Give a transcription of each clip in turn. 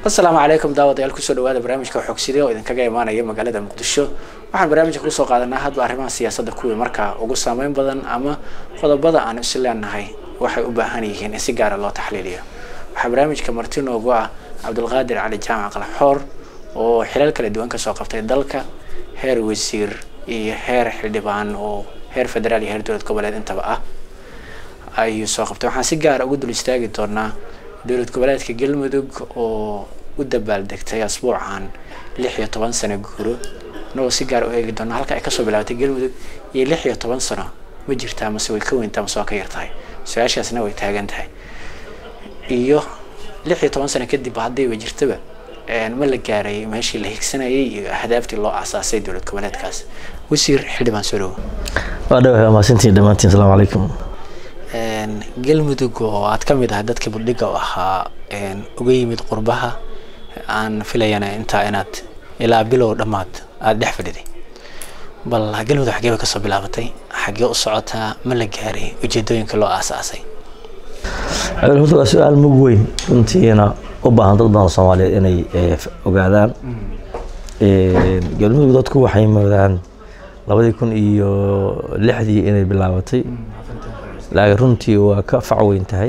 asalaamu calaykum daawadayaal kusoo dhawaada barnaamijka xogside oo idinkaga imaanaya magaalada muqdisho waxaan barnaamijka kusoo qaadanaa hadba arrimaha siyaasadda kuwii markaa ugu saameyn badan ama qodobada aan is leenahay waxay u baahan yihiin in si gaara loo taxliiliyo waxaa barnaamijka marti noogu ah cabdulqaadir cali jaamac qalaxoor oo xilal kala duwan kasoo qabtay dalka heer wasiir iyo heer xildhibaan oo heer federaal iyo heer dowlad goboleed intaba ah ayuu soo qabtay waxaan si gaara ugu dul istaagi doonaa dowlad goboleedka galmudug oo u dabaaldegtay asbuucan lix iyo toban sano guuro inagoo si gaar u eegi doona halka ay kasoo bilaabatay galmudug iyo lix iyo toban sano ma jirtaa mase way ka weyntaa mase waa ka yartahay su-aashaasna way taagan tahay iyo lix iyo toban sano kadib haddayba jirtaba ma la gaaray meeshii la higsanayay iyo ahdaaftii loo aasaasay dowlad goboleedkaas wasiir xildhibaan soo dhawo waa dhawahay mahadsantiin dhammaantiin asalaamu calaykum galmudug oo aad ka mid ahay dadkii buldhiga u ahaa uga yimid qurbaha aan filayana intaa inaad ilaa bilow dhammaad aada dhex fadhiday bal galmudug xaggee bay kasoo bilaabatay xaggee u socotaa ma la gaaray ujeedooyinka loo aasaasay horta waa su-aal mug weyn runtiina u baahan dad badan oo soomaaliyeed inay ogaadaan galmudug dadku waxay moodaan labadii kun iyo lixdii inay bilaabatay laakiin runtii waa ka fac weyn tahay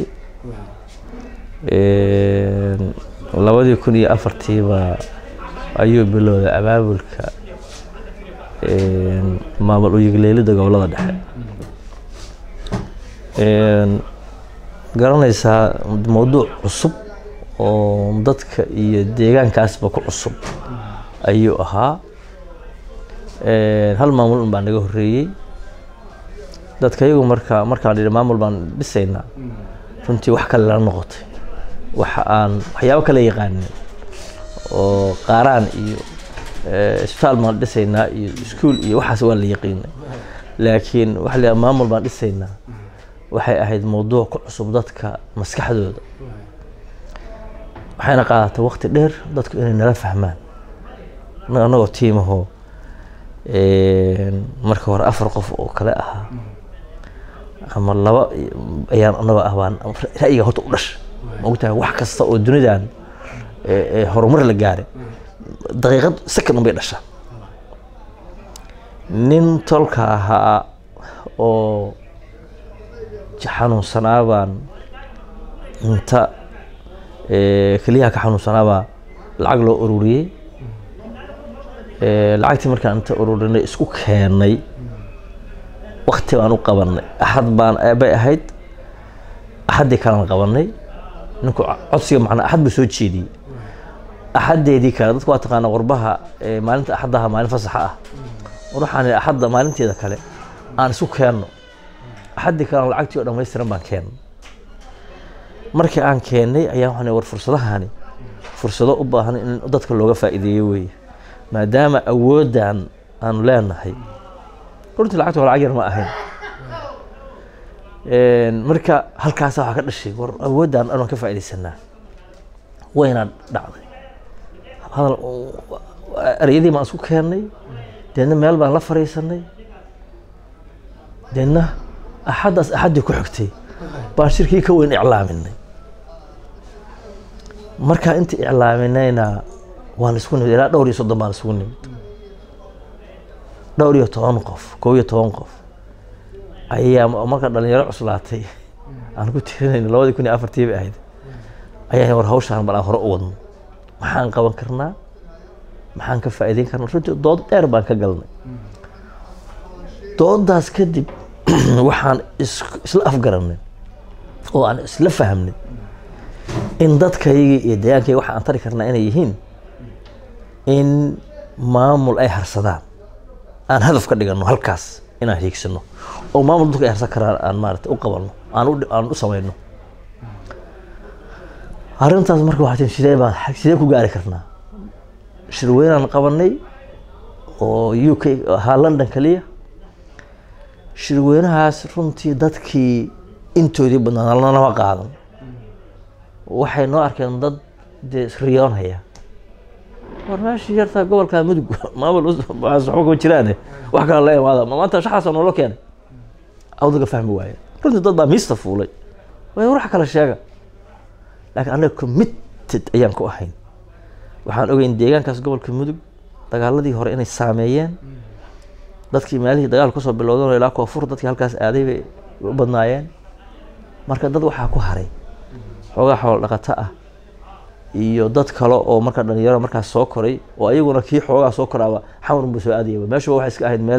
labadii kun iyo afartiiba ayuu bilowday abaabulka maamul uyigleelida gobolada dhexe garanaysaa mawduuc cusub oo dadka iyo deegaankaasba ku cusub ayuu ahaa hal maamul un baa naga horreeyey dadka iyagu marka markaan dhi maamul baan dhisaynaa runtii wax kale la noqotay waxa aan waxyaabo kale yaqaanin oo qaaraan iyo isbitaal baan dhisaynaa iyo iskuol iyo waxaas waa la yaqiinay laakiin waxa la maamul baan dhisaynaa waxay ahayd mawduuc ku cusub dadka maskaxdooda waxayna qaadatay waqti dheer dadku inay nala fahmaan anagoo tiimahoo marka hore afar qof oo kale ahaa ama laba ayaan anagoo ah baan ra'yiga horta u dhasha maogtahay wax kasta oo dunidan horumar la gaaray daqiiqad second unbay dhashaa nin tolka ahaa oo xanuunsanaa baan inta keliyaha ka xanuunsanaabaa lacag loo ururiyey lacagtii markaan inta ururinay isku keenay wakti baan u qabanay axad baan bay ahayd axaddii kalaan qabanay ninku codsiga macnaa axad buu soo jeediyey axaddeedii kale dadku waa taqaana qurbaha maalinta axaddaha maalin fasaxa ah war waxaan axadda maalinteeda kale aan isu keenno axaddii kalean lacagtii oo dhammaystiran baan keennay markii aan keennay ayaa waxaan war fursadahani fursado u baahan in dadka looga faa'iideeyo weeye maadaama awooddan aanu leenahay runtii lacagta waa lacag yar ma ahayn marka halkaasa waxaa ka dhashay war awooddan anaan ka faaidaysanaa wayna dhacday hadal ereyadii baan isku keennay deedna meel baan la fariisanay deedna axaddaas axaddii ku xigtay baan shirkii ka weyn iclaaminay markaa inta iclaaminayna waan isku nimid ilaa dhowr iyo soddon baan isugu nimid dhowr iyo toban qof kow iyo toban qof ayaa marka dhalinyaro cuslaatay aan ku tirinayna labadii kun iyo afartii bay ahayd ayaa war hawshaan bal aan hore u wadno maxaan qaban karnaa maxaan ka faa'iideyn karnaa runtii dood dheer baan ka galnay doodaas kadib waxaan isla afgaranay oo aan isla fahmnay in dadkaygii iyo deegaankayga waxa aan tari karnaa inay yihiin in maamul ay harsadaan aan hadaf ka dhigano halkaas inaan hiigsano oo maamul dadku ay harsan karaan aan maarata u qabanno aan aan u samayno arrintaas marka waxaa tii sidee baan sidee ku gaari karnaa shirweynaan qabanay oo u k ahaa london kaliya shirweynahaas runtii dadkii intoodii badnaa nalama qaadan waxay noo arkeen dad dee riyoonhaya war meeshii yartaa gobolka mudug maamul waxba kama jiraane wax kale la imaada maanta shaxaasa noola keenay awdaga fahmi waaye runtii dad baa miista fuulay way wax kale sheega laakiin anaga committed ayaan ku ahayn waxaan ogeyn deegaankaas gobolka mudug dagaaladii hore inay saameeyeen dadkii meelihii dagaal kusoo bilowdan ilaa koonfur dadkii halkaas aaday bay u badnaayeen marka dad waxaa ku haray xoogaa xoolo dhaqato ah iyo dad kale oo marka dhalinyaro markaas soo koray oo ayaguna kii xoogaa soo koraaba xamarun buu soo aadayaba meeshuba waxay iska ahayd meel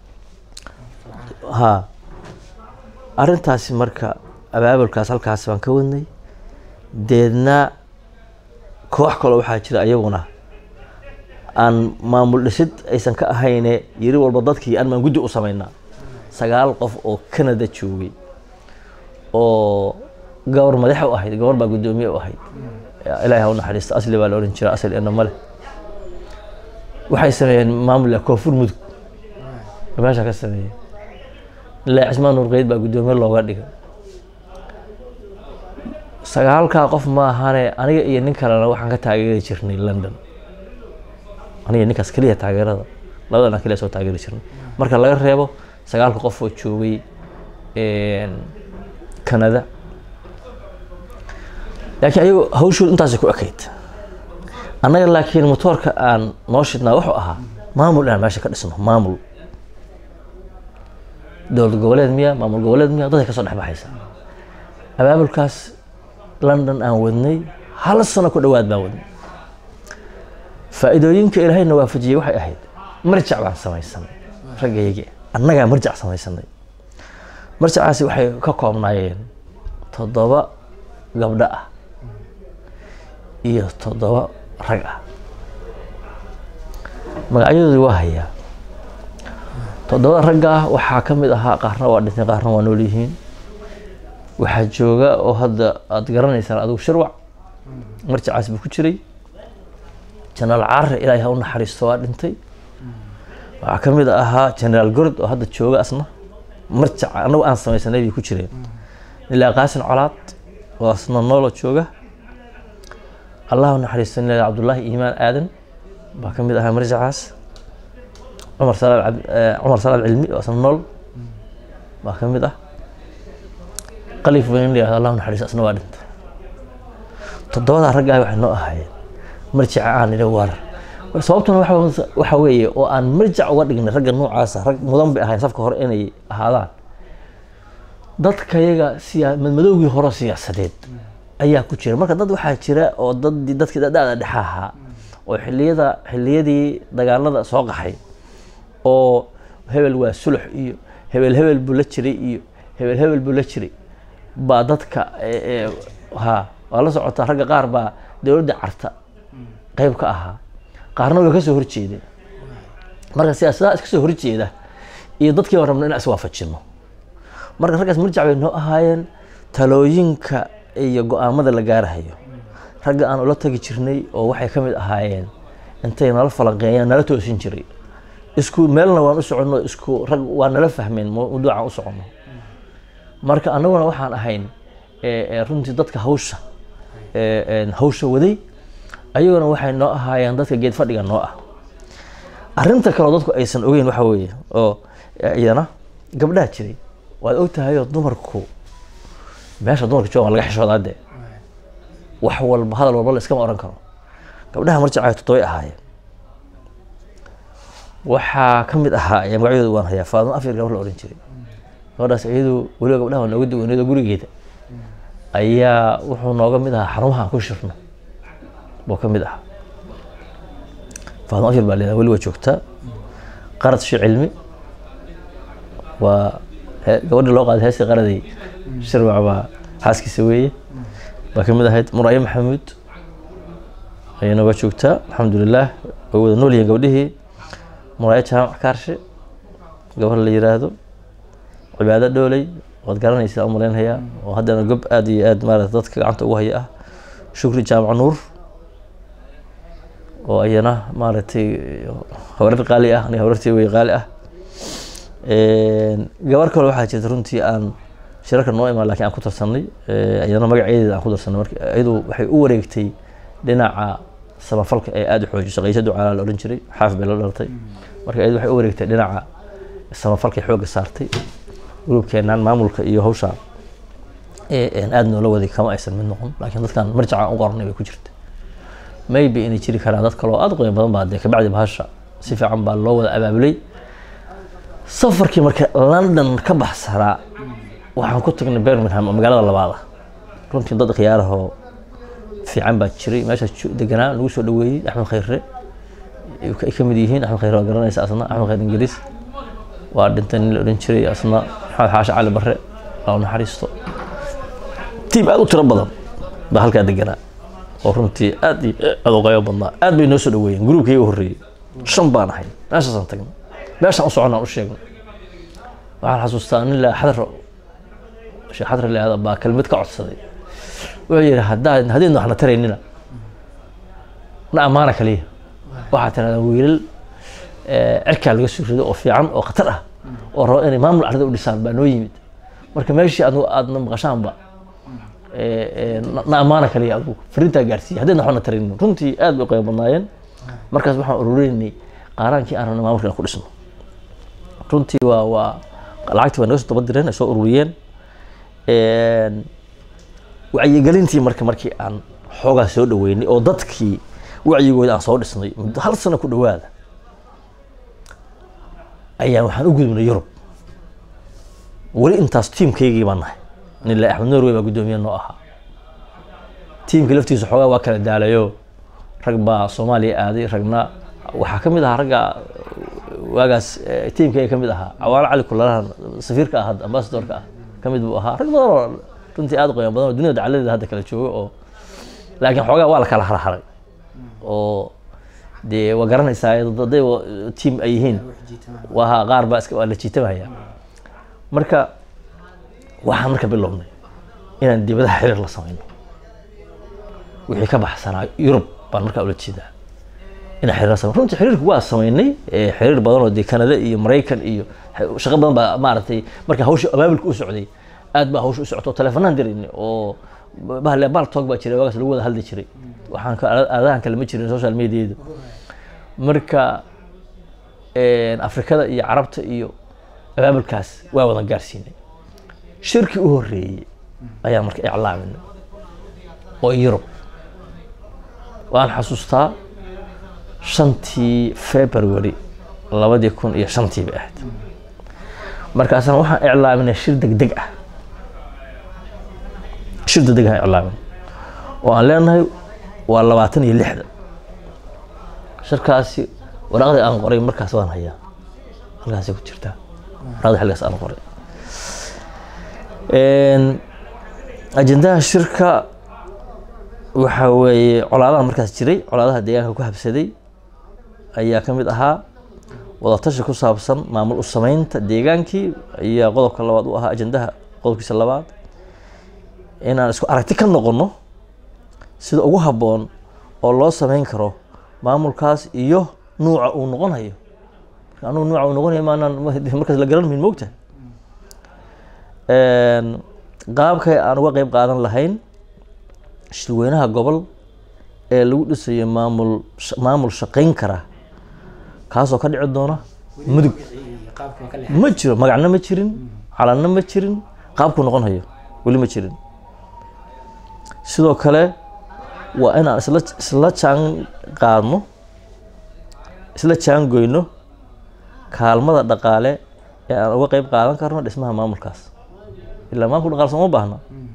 ha arrintaasi marka abaabulkaas halkaas baan ka wadnay deedna koox kaloo waxaa jira ayaguna aan maamul dhisid aysan ka ahayne yiri walba dadkii aan maan guddi u samaynaa sagaal qof oo canada joogay oo gabar madaxa u ahayd gabar baa guddoomiye u ahayd ilaahay ha u naxariisto asli baa la odhan jira asli ina male waxay sameeyeen maamulka koonfur mudug meesha ka sameeyeen ilaa cismaan nurqeyd baa guddoomiye looga dhigay sagaalkaa qof ma ahane aniga iyo nin kalena waxaan ka taageeri jirnay london aniga ninkaas keliya taageerada labadan aan keliya soo taageeri jirnay marka laga reebo sagaalka qof oo joogay canada laakiin ayago hawshood intaasay ku ekayd annaga laakiin motoorka aan noo shidnaa wuxuu ahaa maamul inaan meesha ka dhisno maamul dowlad goboleed miya maamul goboleed miya dadka kasoo dhex baxaysa abaabulkaas london aan wadnay hal sano ku dhowaad baan wadnay faa'iidooyinka ilaahayna waafajiyey waxay ahayd marjac baan samaysanay raggayagi annagaa marjac samaysanay marjacaasi waxay ka koobnaayeen toddoba gabdho ah iyo toddoba rag ah magacyadoodii waa hayaa toddobada ragga ah waxaa ka mid ahaa qaarna waa dhintay qaarna waa nool yihiin waxaa jooga oo hadda aada garanaysaan adigu shirwac marjacaas buu ku jiray jenaraal caare ilaahay ha u naxariisto waa dhintay waxaa ka mid ahaa jenaraal gord oo hadda jooga asna marjac anagu aan samaysanay bay ku jireen ilaa qaasin colaad oo asna noolo jooga allah u naxariisto ilaa cabdullaahi iimaan aadan baa ka mid ahaa marjacaas cumar salaad cumar salaad cilmi oo asna nool baa ka mid ah qalif weyn la yihahdo allah u naxariisto asna waa dhintay toddobadaa raggaah waxay noo ahaayeen marjaca aan idhi war sababtuna waxa weeye oo aan marjac uga dhignay ragga noocaasa rag mudan bay ahayn safka hore inay ahaadaan dadkayaga siyaa madmadowgii hore siyaasadeed ayaa ku jira marka dad waxaa jira oo dadii dadkii da-da dhexa ahaa oo xiliyada xiliyadii dagaalada soo qaxay oo hebel waa sulux iyo hebel hebel buu la jiray iyo hebel hebel buu la jiray baa dadka ha waa la socotaa ragga qaar baa dowladda carta qayb ka ahaa qaarna way ka soo horjeedeen marka siyaasadaha iska soo horjeeda iyo dadkii baan rabna inaan iswaafajino marka raggaas marjac bay noo ahaayeen talooyinka iyo go-aamada la gaarahayo ragga aan ula tagi jirnay oo waxay ka mid ahaayeen intay nala falanqeeyaan nala toosin jiray isku meelna waan u soconno isku rag waa nala fahmeen mawduucaan u soconno marka annaguna waxaan ahayn runtii dadka hawsha hawsha waday ayaguna waxay noo ahaayeen dadka geed fadhiga noo ah arrinta kaleo dadku aysan ogeyn waxa weeye oo iyana gabdhaha jiray waad og tahayoo dumarku meesha dumarka joogan laga xishoodaa dee wax walba hadal walba la iskama oran karo gabdhaha marjacay toddobay ahaayeen waxaa ka mid ahaa ayaa magacyadooda waan hayaa faadimo afyar gabar la ohan jiray gabadhaas iyadu weliba gabdhaha waa nooga duwaneed oo gurigeeda ayaa wuxuu nooga mid ahaa xarumaha aan ku shirno buu ka mid ahaa faadimo afyar baa leedaha weli waa joogtaa qarad shi cilmi waa gabadha loo qaaday heestii qaraday shirwac baa xaaskiisa weeye baa ka mid ahayd muraayo maxamuud ayay nooga joogtaa alxamdulilah way wada nool yihiin gabdhihii muraayo jaamac kaarshe gabar la yiraahdo cibaado dhooley waad garanaysaa u malaynhayaa oo haddana gob aada iyo aad maarata dadka gacanta ugu haya ah shukri jaamac nuur oo ayana maaragtay hawrar qaali ah aniga hawrartii wey qaali ah gabar kale waxaa jirta runtii aan shirarka noo imaan lakin aan ku tarsanay iyadana magaceedeeda aan ku darsanay marka iyadu waxay u wareegtay dhinaca samafalka ee aada u xoojiso qaysha ducaalaa la odhan jiray xaaf bay la dhalatay marka iyadu waxay u wareegtay dhinaca samafalkay xoogga saartay gurubkeenaan maamulka iyo hawsha aada noola waday kama aysan mid noqon laakiin dadkan marjaca u qornay bay ku jirta maybe inay jiri karaan dad kale oo aada u qiimo badan baa dee kabacdi bahasha si fiican baa loo wada abaabulay safarkii marka london ka baxsanaa waxaan ku tagnay birmingham oo magaalada labaad ah runtii dad khiyaarahoo fiican baa jiray meeshaas jo- deganaa lagu soo dhaweeyey axmed khayre ay ka- ay ka mid yihiin axmed khayre waa garanaysa asna axmed khayre ingiriis waa dhintay nin la odhan jiray asna maxamed xaashi cali barre loo naxariisto tiim aad u tiro badan baa halkaa deganaa oo runtii aad iyo aad u qaybo badnaa aad bay noo soo dhaweeyeen gruubkii u horreeyey shan baan ahay meeshaasaan tagnay meeshaan u soconnaan u sheegnay waxaan xasuustaa nin la xadro sheekh xadre la baa kelmad ka codsaday wuxuu yidhi haddaa haddaynu waxna taraynina na ammaana kaliya waxaa tirahdaan wiilal eh, cirkaa laga soo rido oo fiican oo khatar ah oo raba inay maamul arida u dhisaan baa noo yimid marka meeshii adu aadna maqashaanba eh, eh, na- na ammaana kaliya adigu fariintaa gaarsiiya haddayna waxna taraynin runtii aad bay u qiimo badnaayeen markaas waxaan ururinaynay qaaraankii aan rabnay maamulka inaan ku dhisno runtii waa waa lacagtii waa naga soo daba direen ay soo ururiyeen Een, wacyigelintii marka markii aan xoogaa soo dhaweynay oo dadkii wacyigooda aan soo dhisnay muddo hal sano ku dhowaada ayaan waxaan u gudubnay yurub weli intaas tiimkaygii baan nahay nila axmed norway baa guddoomiye noo ahaa tiimka laftiisa xoogaa waa kala daalayo rag baa soomaaliya aaday ragna waxaa ka mid ahaa ragga waagaas eh, tiimkayga ka mid ahaa cawaalo cali kulalahan safiirka ah hadda ambasadorka ah ka mid buu ahaa rag badan oo runtii aad u qiimo badan oo dunida dacaladeeda hadda kala jooga oo laakiin xoogaa waa la kala harharay oo dee waa garanaysaa daday tiim ay yihiin waa qaar baa iska waa la jiitamaya marka waxaan marka bilownay inaan dibadaha xiriir la samayno wixii ka baxsanaa yurub baan markaa ula jeedaa inaan xiriir la samayno runtii xiriirku waa samaynay eh, xiriir badan oo dee kanada iyo maraykan iyo shaqo badan baa maaragtay marka hawsha abaabulka u socday aad baa hawsha u socoto telefonaan diraynay oo bahle baal toog baa jiray waagaas lagu wada hadli jiray waxaan ka aadahan kale ma jirin social mediadu marka afrikada iyo carabta iyo abaabulkaas waa wadan gaarsiinay shirkii u horreeyey ayaan marka iclaaminay oo yurub waan xasuustaa shantii february labadii kun iyo shantii bay ahayd markaasaan waxaan iclaaminay shir degdeg ah shir degdeg ah iclaamin oo aan leenahay waa labaatan iyo lixda shirkaasi waraaqdii aan qoray markaas waan hayaa halkaasay ku jirtaa waraaqdii xilligaas aan qoray ajendaha shirka waxa weeye colaadaha markaas jiray colaadaha deegaanka ku habsaday ayaa ka mid ahaa wadatashi ku saabsan maamul u sameynta deegaankii ayaa qodobka labaad u ahaa ajendaha qodobkiisa labaad inaan isku aragti ka noqono sida ugu habboon oo loo sameyn karo maamulkaas iyo nuuca uu noqonayo anugu nuuca uu noqonayo maanaan markaas la garan mahin moogta qaabkay aan uga qeyb qaadan lahayn shirweynaha gobol ee lagu dhisayo maamul maamul shaqeyn kara kaasoo ka dhici doona mudug ma jiro magacna ma jirin calanna ma jirin qaabkuu noqon hayo weli ma jirin sidoo kale waa inaan isla isla jaan qaadno isla jaangoyno kaalmada dhaqaale ee aan uga qeyb qaadan karno dhismaha maamulkaas ilaa maamulka dhaqaale sooma baahna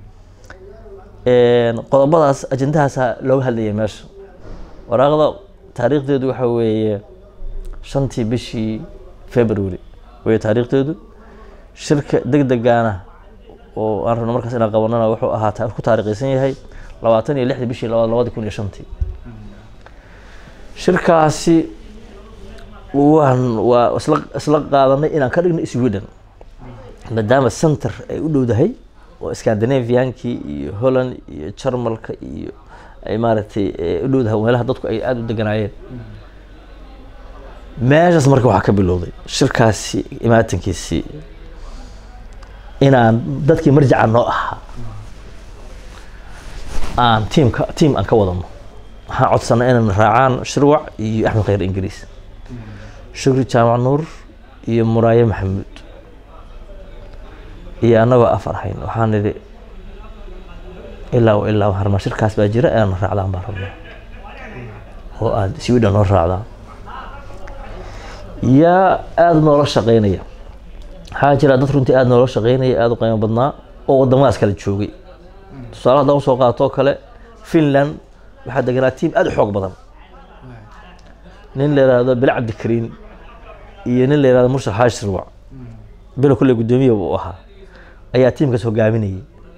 qodobadaas ajendahaasa looga hadlaya meesha waraaqda taariikhdeedu waxa weeye shantii bishii february weye taariikhdeedu shirka deg degaana oo aan rabno markaas inaan qabanana wuxuu ahaa ku taariikhaysan yahay labaatan iyo lixdii bishii labaad labadi kun iyo shantii shirkaasi waan waa isla isla qaadanay inaan ka dhigno sweden maadaama center ay u dhowdahay oo scandinaviankii iyo holland iyo jarmalka iyo ay maaragtay u dhowdahay meelaha dadku ay aada u deganaayeen meeshaas marka waxaa ka bilowday shirkaasi imaatankiisii inaan dadkii marjaca noo ahaa aan tiimka tiam aan ka wadano waxaan codsanay inaan raacaan shirwac iyo axmed khayr ingiriis shukri jaamac nuur iyo muraaye maxamuud iyo annagoo afar ahayn waxaan nidhi ilaa ilaa waxaan rabnaa shirkaas baa jira inaan raacdaan baan rabnaa oo aada sweden noo raacdaa yaa aada noola shaqeynaya waxaa jira dad runtii aada noola shaqeynaya aada u qiimo badnaa oo wadamadaas kale joogay tusaale haddaan usoo qaato kale finland waxaa deganaa tiim aada u xoog badan nin la yihahdo bile cabdikariin iyo nin la yihahdo mursal xaaji sirwac bilo kulle guddoomiya buu ahaa ayaa tiimkaas hogaaminayay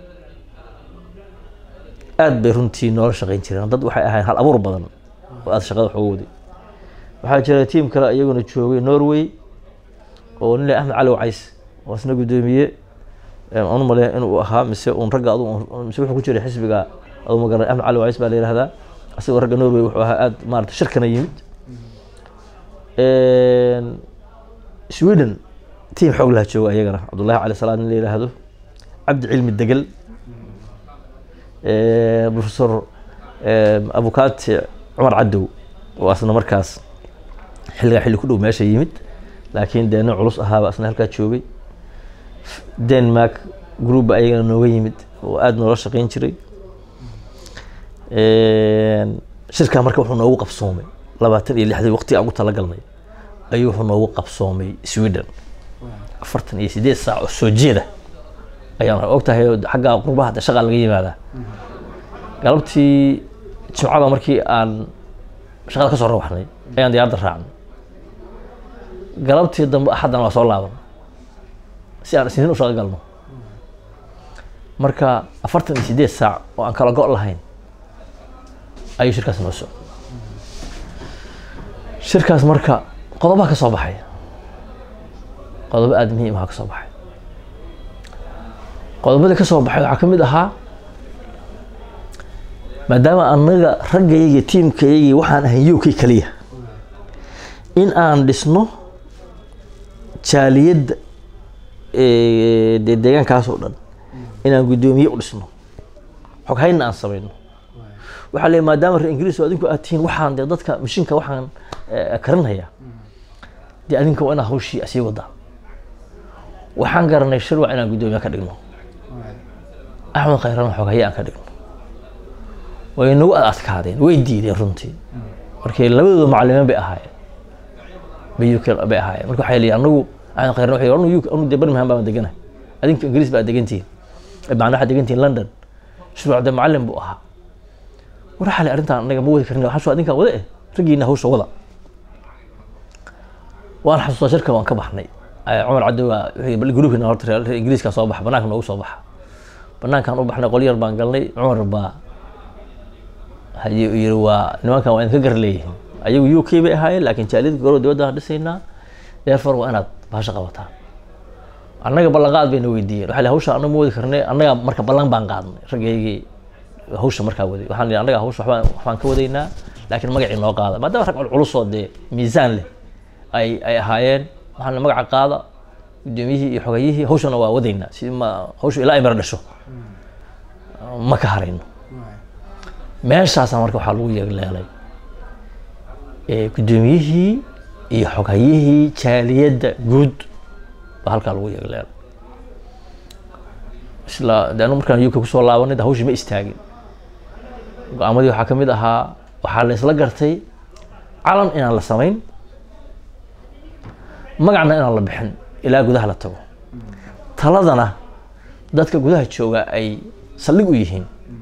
aad bay runtii noola shaqeyn jireen dad waxay ahayn hal abuur badan oo aada shaqada xooga waday waxaa jira tiim kale iyaguna joogay norway oo nin le axmed cali wacays oo isna guddoomiye aan u maleeya inuu ahaa mise un ragga adu mise wuxuu ku jiray xisbiga adu ma garanay axmed cali wacays baa la yihahdaa asigoo ragga norway wuxuu ahaa aada maarata shirkana yimid sweden tiim xoog laha jooga ayagana cabdullahi cali salaad nin la yidhaahdo cabdi cilmi degel professor abukati cumar cadow oo asna markaas xilligaa xilli ku dhow meesha yimid laakiin dee nin culus ahaaba asna halkaa joogay denmark groupba ayagana nooga yimid oo aada noola shaqeyn jiray shirkaa marka wuxuu noogu qabsoomay labaatan iyo lixdii waqti aan ugu talagalnay ayuu wuxuu noogu qabsoomay sweden afartan iyo sideed saac oo soo jeeda ayaan og tahay xagga qurbaha de shaqaa laga yimaadaa galabtii jimcada markii aan shaqada ka soo rawaxnay ayaan diyaaradda raacnay galabtii dambe axaddana waa soo laaban si aan isniin u shaqo galno marka afartan iyo sideed saac oo aan kala go' lahayn ayuu shirkaas noo socday shirkaas marka qodobaha ka soo baxay qodobo aada muhiim aha ka soo baxay qodobadii ka soo baxay waxaa ka mid ahaa maadaama anaga raggayagii tiimkayagii waxaan ahay u k keliya in aan dhisno jaaliyadda dee deegaankaas oo dhan inaan guddoomiye u dhisno xoghaynna aan samayno waxaa le maadaama reer ingiriis oo adinku aad tihiin waxaan dee dadka mashinka waxaan karinhayaa dee adinka waa inaad hawshii asii wadaa waxaan garanay shirwac inaan guddoomiye ka dhigno axmed khayrana xoghaye aan ka dhigno way nagu ad adkaadeen way diideen runtii markii labadooda macalimiin bay ahaayeen bay uk bay ahaayeen marka waxay leeyihin anagu axmed khayrana waxay anu uk anu dee birmingham baan deganahay adinka ingiriis baa degantihiin macna waxaad degantihiin london shirwac dee macalin buu ahaa war waxaa le arrintaan anaga ma wadi karin waxaa adinkaa wada eh raggiina hawsha wada waan xasuustaa shirka waan ka baxnay cumar cadowa gruubkiina horta reer ingiriiska soo baxa banaanka noogu soo baxa banaankaan u baxnay qol yar baan galnay cumar baa yiri waa nimankan waa idinka gar leeyihiin ayagu u k bay ahaayeen laakiin jaaliyadka gorow dibadda aan dhisaynaa therefore waa inaad bahasha qabataan annaga ballanqaad bayna weydiiyeen waxaa hawsha annaga ma wadi karnay annaga marka ballan baan qaadnay raggaygii hawsha markaa waday waxaan ihi annaga hawsha waxbaan waxbaan ka wadaynaa laakiin magacii noo qaada maadaama rag culculusoo dee miisaan leh ay ay ahaayeen waxaan magaca qaada guddoomiyihii iyo xogayihii hawshana waa wadaynaa si ma hawsha ilaa ay mara dhasho ma ka harayno meeshaasa marka waxaa lagu yeegleelay guddoomiyihii iyo xoghayihii jaaliyadda guud baa halkaa lagu yeegleelay isla de anu markaan uk kusoo laabanay de hawshii ma istaagin go-aamadii waxaa ka mid ahaa waxaa la isla gartay calan inaan la samayn magacna inaan la bixin ilaa gudaha la tago taladana dadka gudaha jooga ay saldhig u yihiin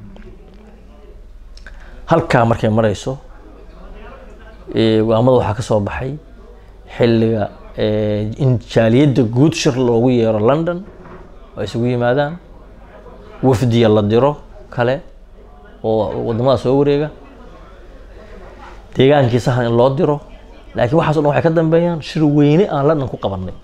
halkaa markay marayso go-aamada waxaa ka soo baxay xilliga in jaaliyadda guud shir loogu yeero london oo ay isugu yimaadaan wafdiya la diro kale oo wadamada soo wareega deegaankii sahan in loo diro laakiin waxaas o dhan waxay ka dambeeyaan shir weyne aan london ku qabanay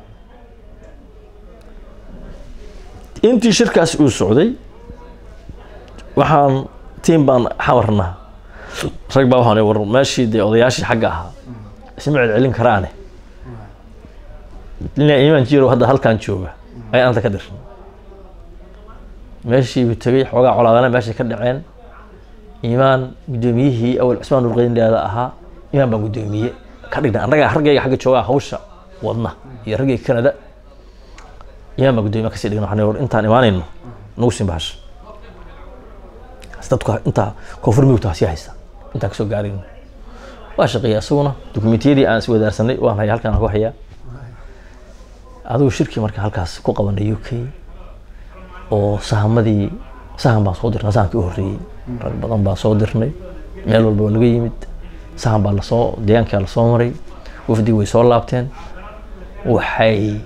intii shirkaas uu socday waxaan tiim baan xamarnaa rag baa waxaan war meeshii dee odayaashii xagga ahaa isma celcelin karaane nina imaan jiro hadda halkan jooga ayaan anta ka dirsan meeshii buu tegey xoogaa colaadana meeshay ka dhaceen imaan guddoomiyihii awal cusmaan nurqeyndaada ahaa imaan baa guddoomiye ka dhigna annaga raggayga xagga joogaa hawsha wadna iyo raggayga canada imaan baa guddoomiye kasii dhigna waxaan war intaan imaanayno nagu siin bahasha dadku intaa koonfur mugta sii haysta intaan kasoo gaarayno waa shaqeeya isaguna dokumentiyadii aan iswadaarsanay waan haya halkaan aan ku hayaa adigu shirkii marka halkaas ku qabanay u k oo sahamadii sahan baan soo dirnay sahankii u horreeyey rag badan baan soo dirnay meel walba waa laga yimid sahan baa lasoo deegaankaa lasoo maray wafdii way soo laabteen waxay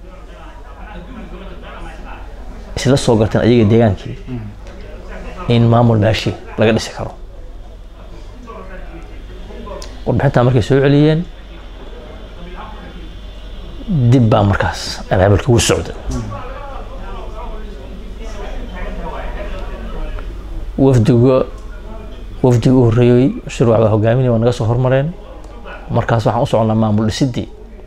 isla soo garteen ayaga deegaankii in maamul meeshii laga dhisi karo warbixintaa markay soo celiyeen dib baa markaas abaabulka ugu socda wafdiga wafdiga u horreeyey shirwac baa hogaaminaya waa naga soo hormareen markaas waxaan u soconnaa maamul dhisidii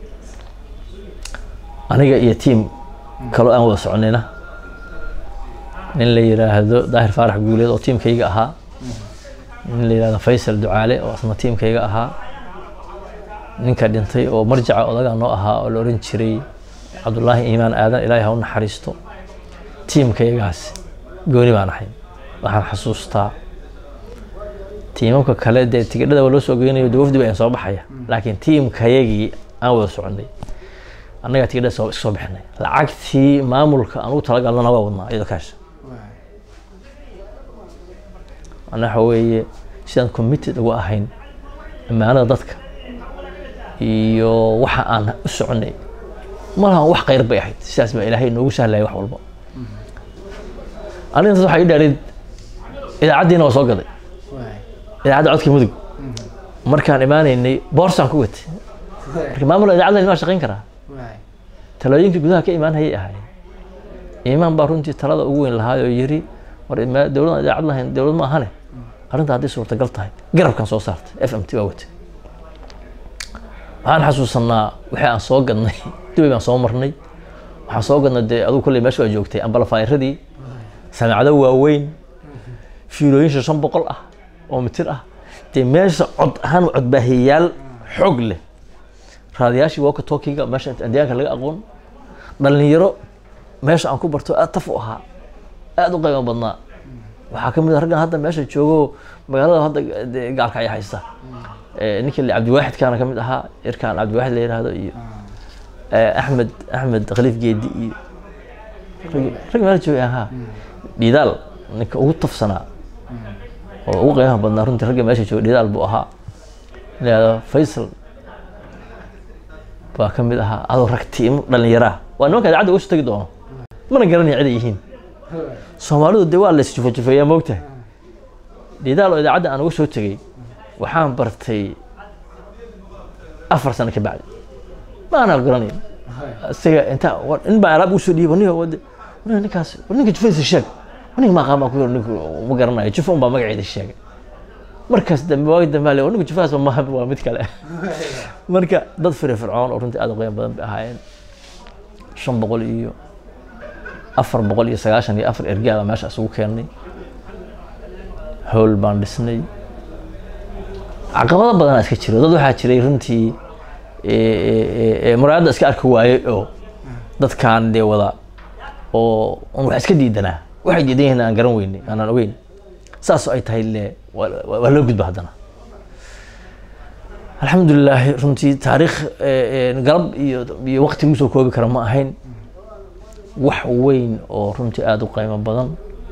aniga iyo tiim kaloo aan wada soconayna nin la yiraahdo daahir faarax guuleed oo tiimkayga ahaa nin la yirahdo faysal ducaale oo asna tiimkayga ahaa ninka dhintay oo marjaca odaga noo ahaa oo la oran jiray cabdullaahi iimaan aadan ilaahay ha u naxariisto tiimkaygaas gooni baan ahay waxaan xasuustaa tiimamka kale dee tigidhada waa loo soo geynayo dee wafdi baa soo baxaya laakiin tiimkayagii aan wada soconay annagaa tigidhada soo iska soo bixinay lacagtii maamulka aan ugu talagalnana waa wadnaa iyadoo kaasha ana waxa weeye sidaan committed ugu ahayn ammaanada dadka iyo waxa aan u soconay malahan wax khayr bay ahayd sidaas baa ilaahay noogu sahlaya wax walba arintaas waxaa ii dhaadhayd idaacaddiina waa soo gaday idaacadda codka mudug markaan imaanaynay boorsaan ku watay marka maamul idaacaddan waa shaqayn karaa talooyinkii gudaha ka imaan hayay ahaayeen imaan baa runtii talada ugu weyn lahaay oo yiri war dowladan idaacad lahayn dowlad ma ahane arrinta hadday suurtagal tahay garabkan soo saartay f m t waa watay waxaan xasuusanaa wixii aan soo gadnay dubay baan soo marnay waxaan soo gadnay dee adugu kolley meesha waa joogtay ambalafaayiradii samiicado waaweyn fiilooyin shan boqol ah oo mitir ah dee meesha cod ahaan codbaahiyayaal xoog leh raadayaashii walka talkiga meesha deegaanka laga aqoon dhalinyaro meesha aan ku barto aad taf u ahaa aada u qiimo badnaa waxaa ka mid a raggan hadda meesha joogo magaalada hadda gaalka ay haysta ninkii cabdiwaaxid kaana ka mid ahaa irkaan cabdiwaaxid la yidhaahdo iyo axmed axmed khaliif geedi iyo rag meel joogay ahaa dhidaal ninka ugu tafsanaa oo ugu qiimaha badnaa runtii ragga meesha jooga dhidaal buu ahaa la yidhahdo faysal baa ka mid ahaa adoo rag tiimo dhalinyaraa waa nimanka idaacadda uga soo tegi doono mana garanaya cid ay yihiin soomaalidu dee waa la isjufajufeeyaa moogtahay dhidaal oo idaacadda aan uga soo tegey waxaan bartay afar sano ka bacdi maana garanayn isaga inta in baa alaab usoo dhiiba nin wade ninkaas ninka jufadiisa sheeg ninka maaqaan baan ku yiri ninka ma garanayo jufa un baa magaceeda sheegay markaas dambe waagi dambe ale ninka jufadaas ma waa mid kale marka dad firfircoon oo runtii aad u qiimo badan bay ahaayeen shan boqol iyo afar boqol iyo sagaashan iyo afar ergaa baa meesha isugu keennay howl baan dhisnay caqabado badanaa iska jiro dad waxaa jiray runtii muraayadda iska arki waayey oo dadkaan dee wada oo un wax iska diidanaa waxay diidan yihiin aan garan weynay aanaan ogeyn saas ay tahay le waa loo gudba haddana alxamdulilaahi runtii taariikh galab iyo iyo waqti lagu soo koobi kara ma ahayn wax weyn oo runtii aada u qiimo badan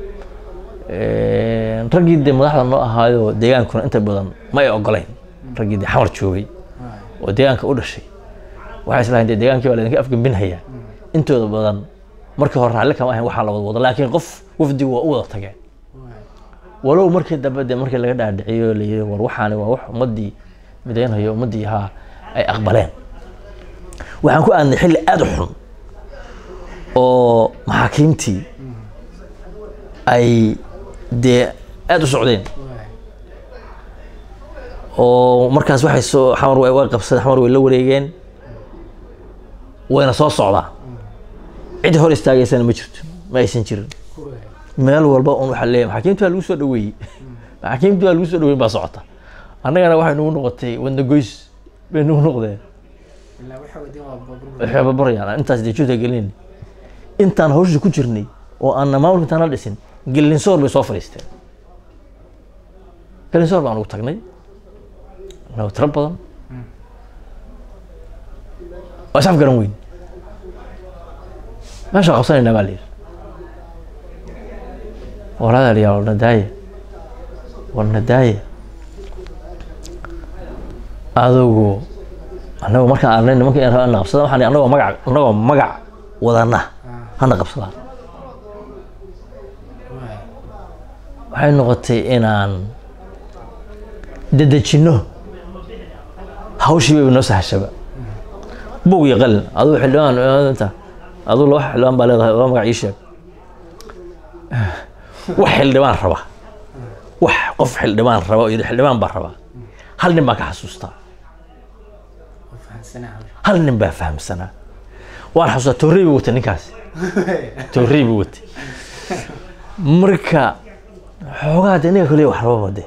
raggii dee madaxda noo ahaayo deegaankuna inta badan ma ay ogolayn raggii dee xamar joogay oo deegaanka u dhashay waxay islahayn dee deegaankii baa laydinka afgembinhayaa intooda badan markii hore raalli kama ahayn waxaa la wada wada laakiin qof wafdigu waa u wada tageen walow markii dambe dee markii laga dhaadhiciyo la yiri war waxaani waa wax ummaddii midaynhayo ummaddii haa ay aqbaleen waxaan ku aadnay xilli aada u xun oo maxaakiimtii ay dee aada u socdeen oo markaas waxay soo xamar way way qabsadeen xamar way la wareegeen wayna soo socdaa cid hor istaagaysana ma jirto ma aysan jirin meel walba un waxaa leeyahay maxaakiimta waa lagu soo dhaweeyey maxaakiimta waa lagu soo dhaweyn baa socota annagana waxay nagu noqotay wadna goys bay nagu noqdeen waxay babarayaan intaas dee juhda gelin intaan hawsha ku jirnay oo aanna maamulka intaan la dhisin gelinsoor bay soo fadhiisteen gelinsoor baan ugu tagnay noo tiro badan waa is afgaran weyn meesha qabsanaynaa baa la yidhi waladaa la yaa warna daaye warna daaye adugu annagu markaan arnay nimanka in rabaa na qabsadaan waxaan annagoo magac annagoo magac wadana hana qabsadaan waxay noqotay inaan dedejinno hawshii bayba noo sahashaba bug iyo qalin aduu xildhibaan inta aduu laba xildhibaan baa leedahay laba magac ii sheeg wax xildhibaan raba wax qof xildhibaan raba oo yidhi xildhibaan baa rabaa hal nin baan ka xasuustaa hal nin baa fahamsanaa waan xasuustaa toorrey buu watay ninkaasi toorrey buu watay marka xoogaa de ninka kaliya wax rababa de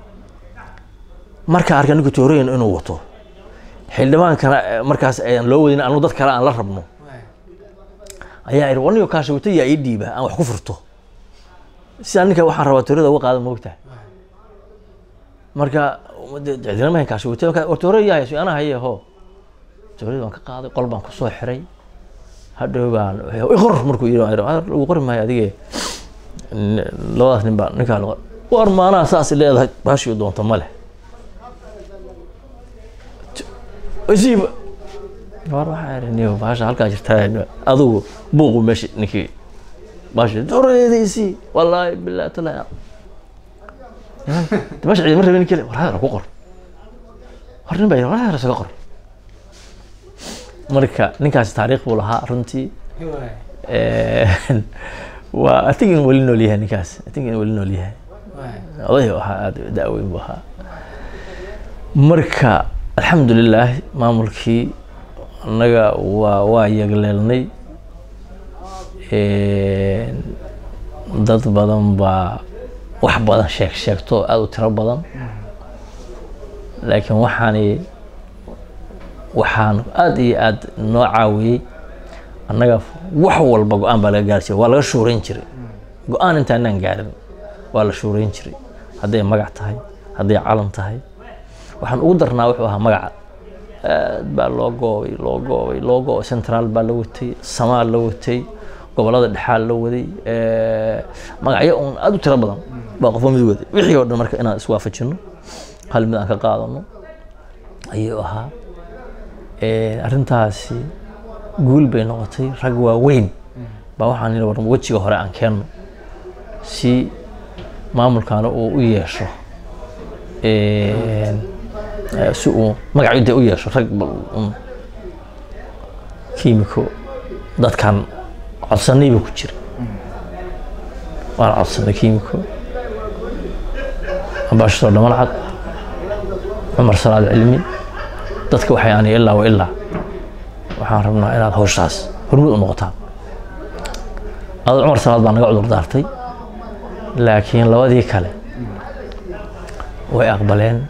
marka arka ninka toorreyn inuu wato xildhibaankana eh, markaas ayaan loo wadin anu dad kale aan la rabno ayaa idhi wanigo kaasha wata yaa ii dhiiba aan wax ku furto sidaa ninka waxaan rabaa toorada uga qaada moogtahay marka cidina mahayn kaasha wata marka war toorada yaa hayso anaa haye ho toorada waan ka qaaday qol baan kusoo xiray hadhow baan iqor markuu yidhi waan idhi, "Ah, lagu qori maayo adige N- labadaas nin baa ninkaa lagu war maanaha saas leedahay baashii doonto ma leh isiiba war waxaa idhi niyo baasha halkaa jirtaa adugu buuqu meesha ninkii baasha dooradeeda isii wallaahi bilaahi talaahi meesha ciidama rabin kale war hadar ku qor war nin baa yidhi war hadar isaga qor marka ninkaasi taariikh buu lahaa runtii waa I think in weli nool yahay ninkaas I think in weli nool yahay oday ahaa aada da-weyn buu ahaa marka alxamdulilah maamulkii annaga waa waa yagleelnay dad badan baa wax badan sheeg sheegto aada u tiro badan laakiin waxaani waxaan aada iyo aada noo caawiyey annaga wax walba go-aan baa laga gaarsiiya waa laga shuurayn jiray go-aan intaanaan gaarin waa la shuurayn jiray hadday magac tahay hadday calan tahay waxaan ugu darnaa wuxuu ahaa magaca aad baa loo goobay loo goobay loo goobay central baa la watay samaal la watay gobolada dhexaal la waday magacyo uun aada u tiro badan baa qofba mid waday wixii oo dhan marka inaan iswaafajino hal mid aan ka qaadano ayuu ahaa arrintaasi guul bay noqotay rag waaweyn baa waxaan yidhi war wejiga hore aan keenno si maamulkaana uu u yeesho si uu magacyo u yeesho rag un kiimiko dadkan codsanay buu ku jira waan codsanay kiimiko ambaashador dhamal cad cumar salaad cilmi dadka waxay ani ilaa wa ilaa waxaan rabnaa inaad hawshaas hormud u noqotaan adoo cumar salaad baa naga cudur daartay laakiin labadii kale way aqbaleen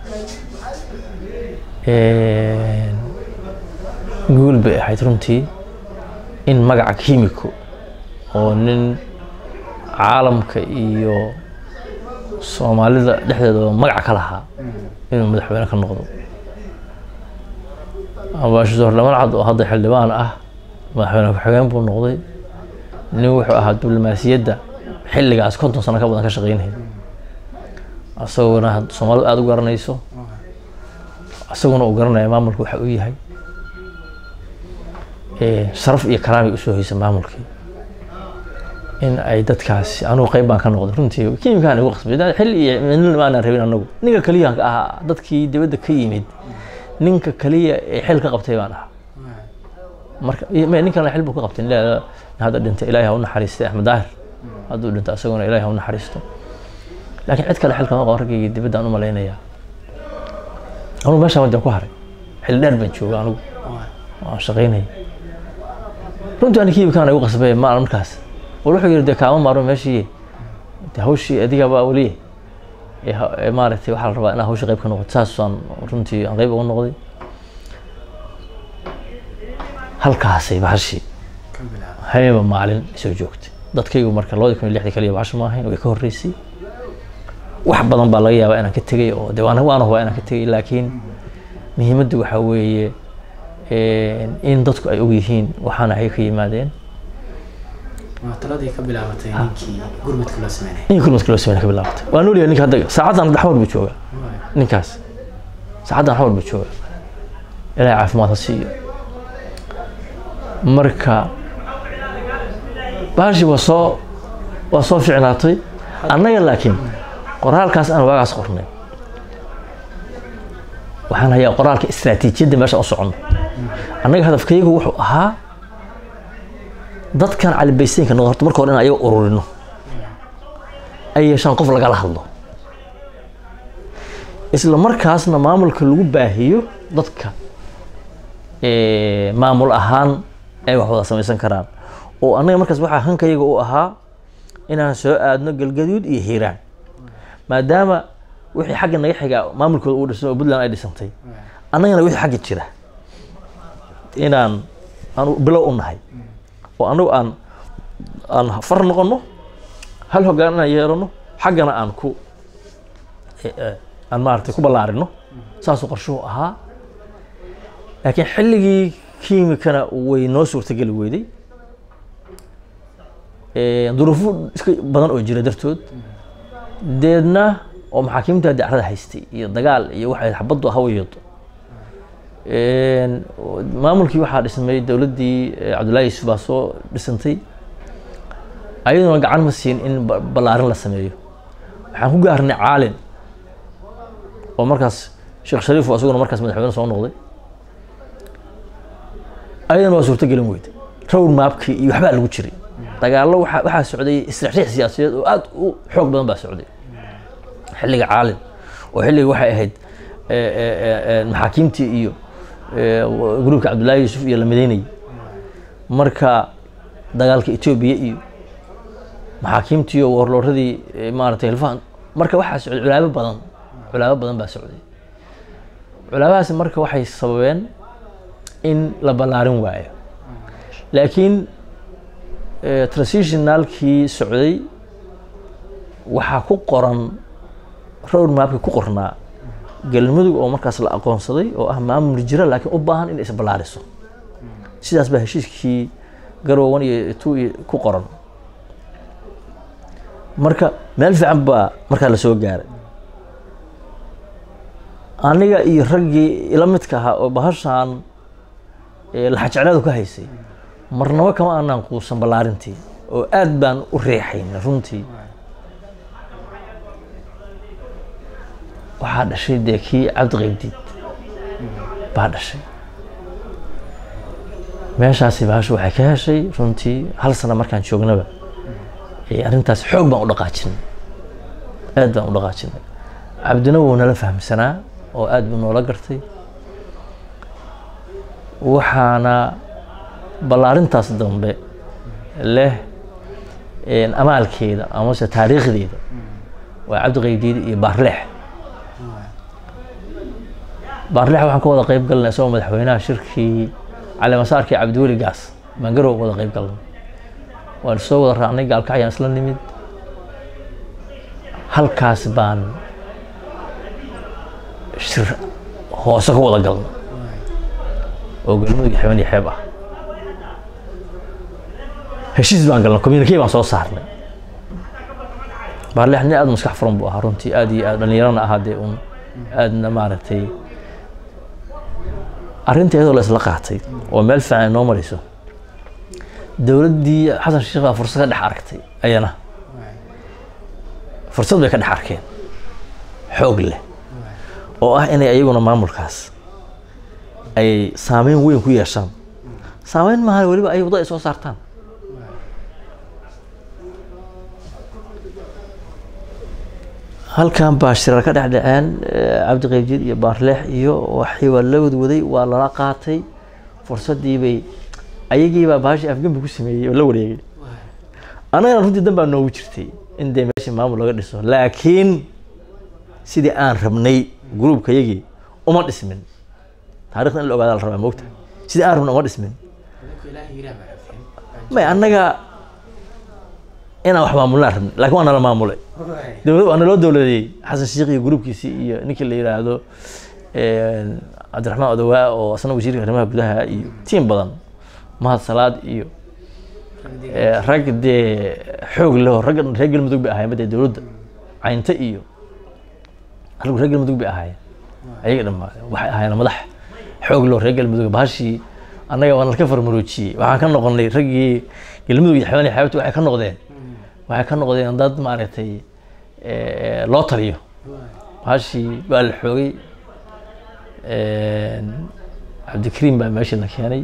guul bay ahayd runtii in magaca kiimiko oo nin caalamka iyo soomaalida dhexdeedaba magaca ka lahaa inuu madaxweyne ka noqdo ambaashador dhamal cad oo hadda xildhibaan ah madaxweyne ku-xigeen buu noqday nin wuxuu ahaa diblomaasiyadda xilligaas konton sano ka badan ka shaqeynaya asaguna soomaalidu aada u garanayso isaguna uu garanaya maamulka waxa uu yahay sharaf iyo karaamay usoo haysa maamulkii in ay dadkaasi anugu qeyb baan ka noqday runtii kiimkaan igu qasbay xilli iyo midna maanan rabin anagu ninka kaliya ahaa dadkii dibadda ka yimid ninka kaliya ee xil ka qabtay baan ahaa marka ninkan xil buu ka qabtay hadda dhintay ilaahay ha u naxariistay axmed daahir hadduu dhinto isaguna ilaahay ha u naxariisto laakiin cid kale xilkama qabo raggayga dibadda aan u malaynayaa anugu meeshaan wadan ku haray xilli dheer baan jooga anugu waan shaqaynaya runtii ani kiibkaan igu qasbay ma markaas war wuxuu yidhi dee kaama maarmo meeshii de hawshii adigaba weliye ee maaragtay waxaa la rabaa inaa hawshii qayb ka noqoto saasaan runtii aan qayb uga noqday halkaasay bahashii habeenba maalin soo joogtay dadkaygu marka labadii kun iyo lixdii kaliya bahasha ma ahayn way ka horreysay wax badan baa laga yaabaa inaan ka tegay oo de waan waan hubaa inaan ka tegay laakiin muhiimaddu waxaa weeye in dadku ay og yihiin waxaana ay ka yimaadeen taladii ka bilaabatay ninkii gurmadka loo sameynay ninkii gurmadka loo sameynay ka bilaabatay waa nool yahay ninka hadda saacaddan dhaxmar buu joogaa ninkaas saacaddan dhaxmar buu joogaa ilaahay caafimaad ha siiyo marka baashi waa soo waa soo ficnaatay annaga laakiin qoraalkaas aan waagaas qornay waxaan hayaa qoraalka istaraatiijiyadda meesha u soconno annaga hadafkaygu wuxuu ahaa dadkan calibaysteynka noqo horta marka hore in ayaga ururino ay yeeshaan qof lagala hadlo isla markaasna maamulka lagu baahiyo dadka maamul ahaan ay wax wada samaysan karaan oo annaga markaas waxaa hankayaga u ahaa inaan soo aadno galgaduud iyo hiiraan maadaama wixii xagga naga xigaa maamulkooda uu dhisan oo puntland ay dhisantay annagana wixii xagga jira inaan aan bilow u nahay oo annagu aan aan far noqono hal hoggaan inaan yeelano xaggana aan ku aan maaragtay ku ballaarino saasuu qorshuhu ahaa laakiin xilligii kiimikana way noo suurtageli weyday duruufo iska badan oo jira dartood deedna oo maxaakiimta dacrada haystay iyo dagaal iyo waxay xabaddu hawayado maamulkii waxaa dhismay dowladdii cabdullaahi yuusuf baa soo dhisantay ayaduna gacan ma siin in ballaarin la sameeyo waxaan ku gaarnay caalin oo markaas sheekh shariif oo isaguna markaas madaxweyne soo noqday ayadana waa suurto gelin weyday road maapkii iyo waxbaa lagu jiray dagaallo waxaa waxaa socday isriixriix siyaasadeed oo aad u xoog badan baa socday xilliga caalin oo xilliga waxay ahayd maxaakiimtii iyo gruubka cabdullaahi yuusuf iyo la midaynayay marka dagaalka etoobiya iyo maxaakiimtii iyo warlooradii maaragtay hilfahan marka waxaa socday culaabo badan culaabo badan baa socday culaabahaasi marka waxay sababeen in la ballaarin waayo laakiin transitionalkii socday waxaa ku qoran road mapki ku qornaa galmudug oo markaas la aqoonsaday oo ah maamul jira laakiin u baahan in isballaariso sidaas baa heshiiskii garoowan iyo tu iyo ku qoran marka meel fiican baa markaa lasoo gaaray aniga iyo raggii ila midka ahaa oo bahashaan laxajeclaadu ka haysay marnaba kama aanaan quusan ballaarintii oo aad baan u reexayn runtii waxaa dhashay dee kii cabdi qaybdiid baa dhashay meeshaasi bahashu waxay ka heshay runtii hal sano markaan joognaba arrintaas xoog baan u dhaqaajinay aad baan u dhaqaajinay cabdina wuu nala fahamsanaa oo aad buu noola gartay waxaana ballaarintaas dambe leh amaalkeeda amase taariikhdeeda waa cabdi qaybdiid iyo baarleex baarleex waxaan ka wada qayb galnay isagoo madaxweynaha shirkii calimasaarkii cabdiweli gaas baan garow wada qayb galnay waan soo wada raacnay gaalkacyaan isla nimid halkaas baan shir hoose ka wada galnay oo galmudug xeban iyo xeeb ah heshiis baan galnay communicate baan soo saarnay baarleex nin aad maskax furan buu ahaa runtii aad iyo aad dhallinyarana ahaa dee un aadna maaragtay arrinta iyadoo la isla qaatay oo meel fiican ay noo marayso dowladdii xasan sheekh baa fursad ka dhex aragtay ayana fursad bay ka dhex arkeen xoog leh oo ah inay ayaguna maamulkaas ay saameyn weyn ku yeeshaan saameyn maahan weliba ay waddo ay soo saartaan halkan baa shirar ka dhex dhaceen cabdi qaybjiid iyo baarleex iyo waxii waa la wadwaday waa lala qaatay fursaddii bay ayagiibaa baashii afgembi ku sameeyey oo la wareegay annagana runtii dan baa noogu jirtay in dee meeshii maamul laga dhiso laakiin sidii aan rabnay gruubka yagii uma dhismin taarikhda in la ogaada la rabaa moogta sidii aan rabnay uma dhismin may annaga inaan wax maamulnaan rabnay laakiin waa nala maamulay dowlad waa naloo dowladeeyey xasan sheikh iyo gruubkiisii iyo ninkii la yidhaahdo cabdiraxmaan odawaa oo asna wasiirka arrimaha gudaha iyo tiim badan mahad salaad iyo rag dee xoog leho ragga reer galmudug bay ahaayeen dee dowladda caynta iyo raggu reer galmudug bay ahaayeen ayaga dhammaa waxay ahaayeen madax xoog leho reer galmudug bahashii annaga waa nalka farmaroojiyey waxaan ka noqonay raggii galmudug iyo xeebani xeebta waxay ka noqdeen waxay ka noqdeen dad maaragtay loo taliyo bahashii waa la xoogay cabdikariim baa meeshii la keenay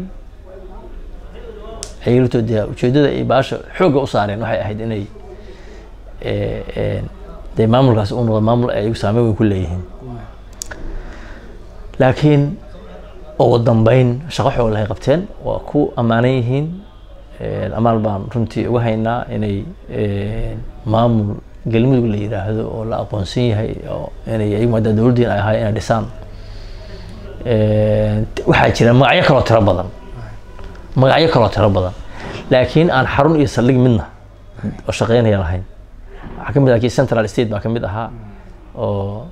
ayagto dee ujeedada ay baasha xoogga u saareen waxay ahayd inay dee maamulkaas u noqdo maamul ay ayagu saameyn weyn ku leeyihiin laakiin ugu dambeyn shaqo xoog lahay qabteen waa ku ammaanan yihiin amaal baan runtii uga haynaa inay maamul galmudug la yidhaahdo oo la aqoonsan yahay oo inay ayagu maadaama dowladdiin ay ahaay inay dhisaan waxaa jira magacyo kaloo tiro badan magacyo kaloo tiro badan laakiin aan xarun iyo saldhig midna oo shaqeynaya lahayn waxaa ka mid ah kii central state baa ka mid ahaa oo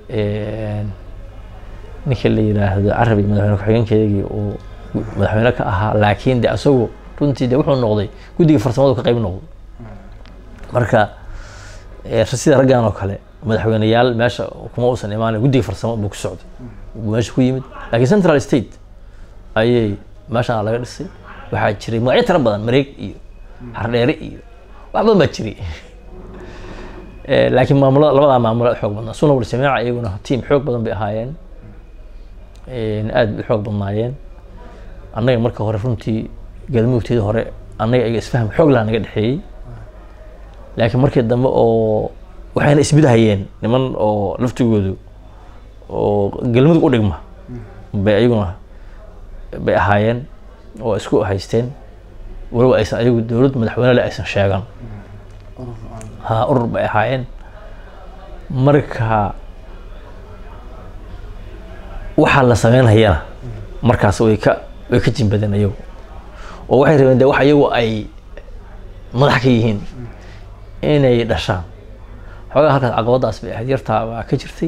ninka la yidhaahdo carabi madaxweyne ku-xigeenkeedii uu madaxweyne ka ahaa laakiin de asagu runtii de wuxuu noqday guddiga farsamadu ka qayb noqdo marka sida raggan oo kale madaxweyneyaal meesha kuma uusan imaanay guddiga farsamo buu ku socday meesha ku yimid laakiin central state ayay meeshaan laga dhisay waxaa jiray magacyo tiro badan mareeg iyo hardheere iyo wax badan baa jiray laakiin maamulada labadaa maamula xoog badnaa suna wal jamiica iyaguna tiim xoog badan bay ahaayeen aad bay xoog badnaayeen annaga marka hore runtii galmudugteeda hore annaga iyaga isfaham xoog laha naga dhexeeyey laakiin markii dambe oo waxayna isbidahayeen niman oo laftigoodu oo galmudug u dhigma bay ayaguna bay ahaayeen oo isku haysteen waliba aysan ayagu dowlad madaxweyne le aysan sheegan ha urur bay ahaayeen marka waxaa la sameynhayana markaas way ka way ka jimbadeen ayagu oo waxay rabeen de wax ayagu ay madax ka yihiin inay dhashaan xoogaa halkaas caqabadaas bay ahayd yartaa baa ka jirtay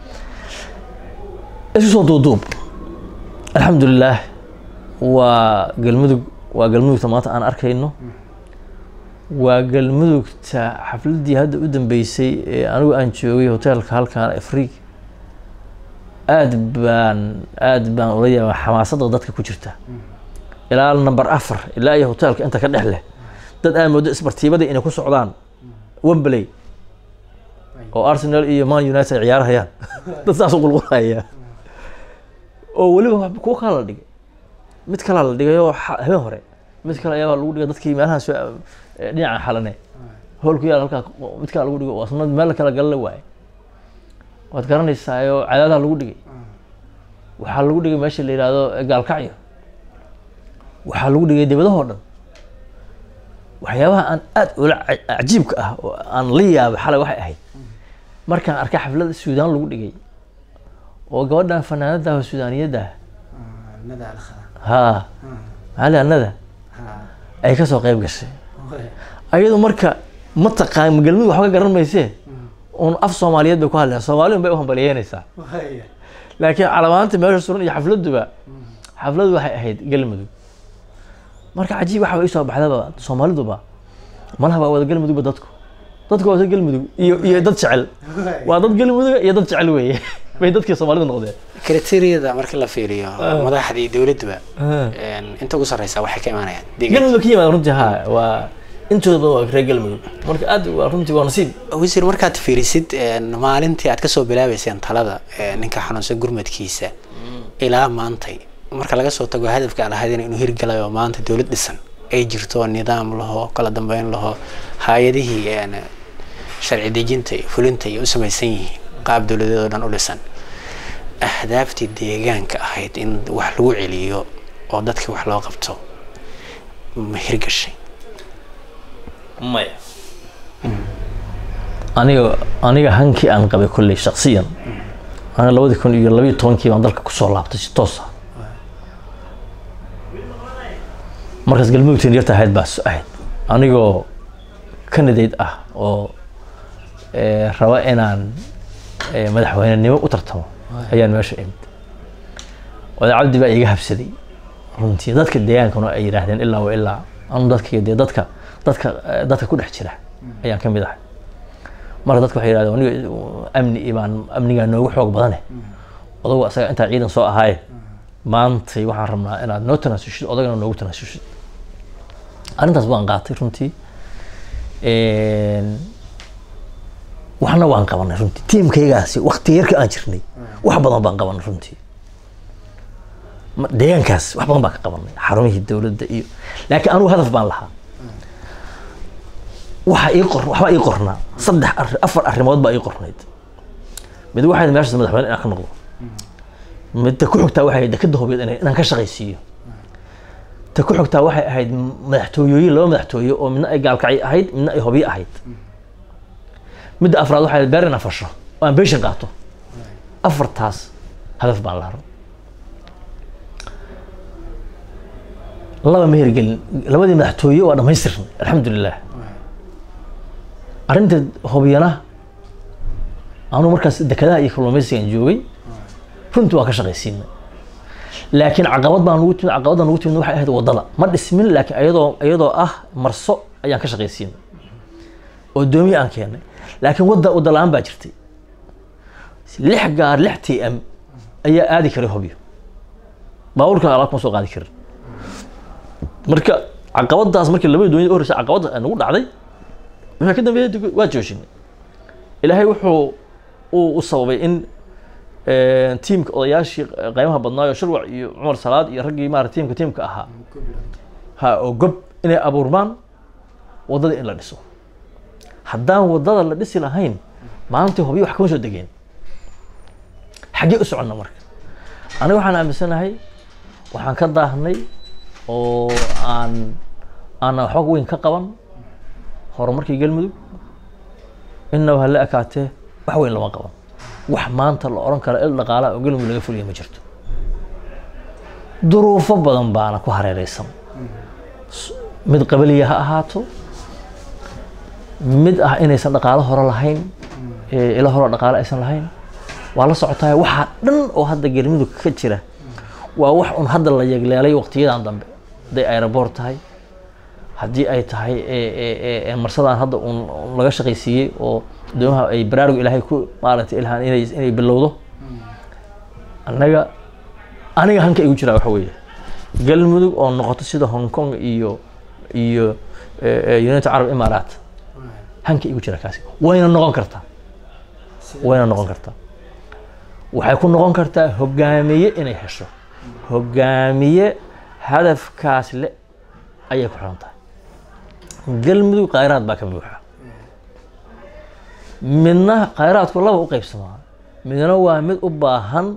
isu soo duuduub alxamdulilaah waa galmudug waa galmudugta maanta aan arkayno waa galmudugta xafladdii hadda u dambeysay ee anigu aan joogay hoteelka halkan afriig aad baan aad baan ula yaaba xamaasadda dadka ku jirta ilaa number afar ilaa iyo hoteelka inta ka dhex leh dad aad moodo isbartiibadii inay ku socdaan wembley oo arsenal iyo man united ay ciyaarhayaan dad saas u qulqulaya oo weliba kuwo kala la dhigay mid kalaa la dhigay oo habeen hore mid kale ayaa lagu dhigay dadkii meelaha soo dhinaca xalane hoolku yaal halkaa mid kala lagu dhigay oo asna meel kala gala la waaye waad garanaysaayo cadaadaha lagu dhigay waxaa lagu dhigay meesha la yihahdo gaalkacyo waxaa lagu dhigay dibadahoo dhan waxyaabaha aan aad ula cajiibka ah oo aan la yaabay xalay waxay ahayd markaan arkay xaflada suudaan lagu dhigay oo gabadhan fanaanada suudaaniyadda ha maxaa nada ay kasoo qeyb gashay ayadu marka ma taqaan galmudug waxba ka garan maysee un af soomaaliyeed bay ku hadlaysaa soomaaliun bay u hambaliyeynaysaa laakiin calamaanta meesha suran iyo xafladuba xafladu waxay ahayd galmudug marka cajiib waxa isoo baxdaba soomaaliduba malaha waa wada galmudugba dadku dadku waa wada galmudug iyo iyo dad jecel waa dad galmuduga iyo dad jecel weeye bay dadkii soomaalida noqdeen kriteriyada marka la fiiriyo madaxdii dowladduba inta ugu sarreysa waxay ka imaanayaan galmudug ka yimaada runtii ha waa intooda badan waa reer galmudug marka aad waa runtii waa nasiib wasiir markaad fiirisid maalintii aad kasoo bilaabeyseen talada ninka xanuunsan gurmadkiisa ilaa maantay marka laga soo tago hadafka aan ahayd inuu hirgalay oo maanta dowlad dhisan ay jirto nidaam laho kala dambeyn laho hay-adihii sharci dejinta iyo fulinta ay u samaysan yihiin qaab dowladeed oo dhan u dhisan ahdaaftii deegaanka ahayd in wax lagu celiyo oo dadkii wax loo qabto ma hirgashay maya aniga aniga hankii aan qabay kolley shaksiyan aniga labadii kun iyo labayo tobankii baan dalka kusoo laabtay si toos ah markaas galmudugteen yarta ahayd baa ahayd anigoo candidate ah oo eh, raba inaan eh, madaxweynenimo u tartamo ayaan meesha imid oday cabdi baa iga habsaday runtii dadka deegaankana ay yidhaahdeen ilaa wa ilaa anu dadka dee dadka dadka eh, dadka ku dhex jira ayaan ka mid ahay marka dadka waxay yidhahdeen aniga amni ibaan amnigaa noogu xoog badane odagu asaga intaa ciidan soo ahaaye maantay waxaan rabnaa inaad noo tanaasulshid odagana noogu tanaasulshid arrintaas baan qaatay runtii waxna waan qabanay runtii tiimkaygaasi wakti yarka aan jirnay wax badan baan qabanay runtii Ma- deegaankaas wax badan baan ka qabanay xarumihii dowladda iyo laakiin anugu hadaf baan lahaa waxa ii qor waxbaa ii qornaa saddex arri afar arrimood baa ii qornayd mid waxay meeshaas madaxweyne inaan ka noqdo midda ku xigtaa waxay ahayd dekada hubeed inay- inaan ka shaqaysiiyo ta ku xigtaa waxay ahayd madaxtooyooyin laba madaxtooye oo midna ay gaalkacyo ahayd midna ay hobiyo ahayd midda afraad waxay ahayd beer inaan fasho oo aan beeshan qaato afartaas hadaf baan lahaa laba ma hirgelin labadii madaxtooye waa dhammaystirnay alxamdulilah arrinta hobiyana anuu markaas dekadaha iyo kalluumaysigan joogay runtii waa ka shaqaysiinay laakiin caqabad baan ugu timid caqabadda ugu timid waxay ahayd waddada ma dhismin laakiin iyadoo iyadoo ah marso ayaan ka shaqaysiinay oo doomiye aan keenay laakiin wadda wadda la-aan baa jirtay lix gaar lix t m ayaa aadi karay hobyo baabuurka alaab kuma soo qaadi karin marka caqabadaas markii labadii dooniyada u horreysay caqabadda ay nagu dhacday wixii ka dambeeyay dib waa joojinay ilaahay wuxuu uu u sababay in tiimka odayaashii qaymaha badnaayo shirwac iyo cumar salaad iyo raggii maarata tiimka tiimka ahaa ha oo gob inay abuurmaan waddada in la dhiso haddaan waddada la dhisi lahayn maalintii hobyo wax kama soo degeen xaggee u soconna marka aniga waxaan aaminsanahay waxaan ka daahnay oo aan aanan waxba weyn ka qaban horumarkii galmudug inaba hala ekaatee wax weyn lama qaban wax maanta la oran karo il dhaqaalaha oo galmudug laga fuliya ma jirto duruufo badan baana ku hareereysan mid qabaliya ha ahaato mid ah inaysan dhaqaalo hore lahayn ee ilo hore dhaqaalo aysan lahayn waa la socotaa waxaa dhan oo hadda galmudug ka jira waa wax un hadda la yegleelay waqtiyadan dambe hadday aeroport tahay haddii ay tahay marsadaan hadda un laga shaqaysiiyey oo doomaha ay baraarug ilaahay ku maaragtay ilhaan inay inay bilowdo annaga aniga hanka igu jiraa waxa weeye galmudug oo noqoto sida hong kong iyo iyo united arab imaaraat hanka igu jira kaasi wayna noqon kartaa wayna noqon kartaa waxay ku noqon kartaa hogaamiye inay hesho hogaamiye hadafkaas le ayay ku xiran tahay galmudug khayraad baa ka buuxa midna khayraadku laba u qaybsamaa midna waa mid u baahan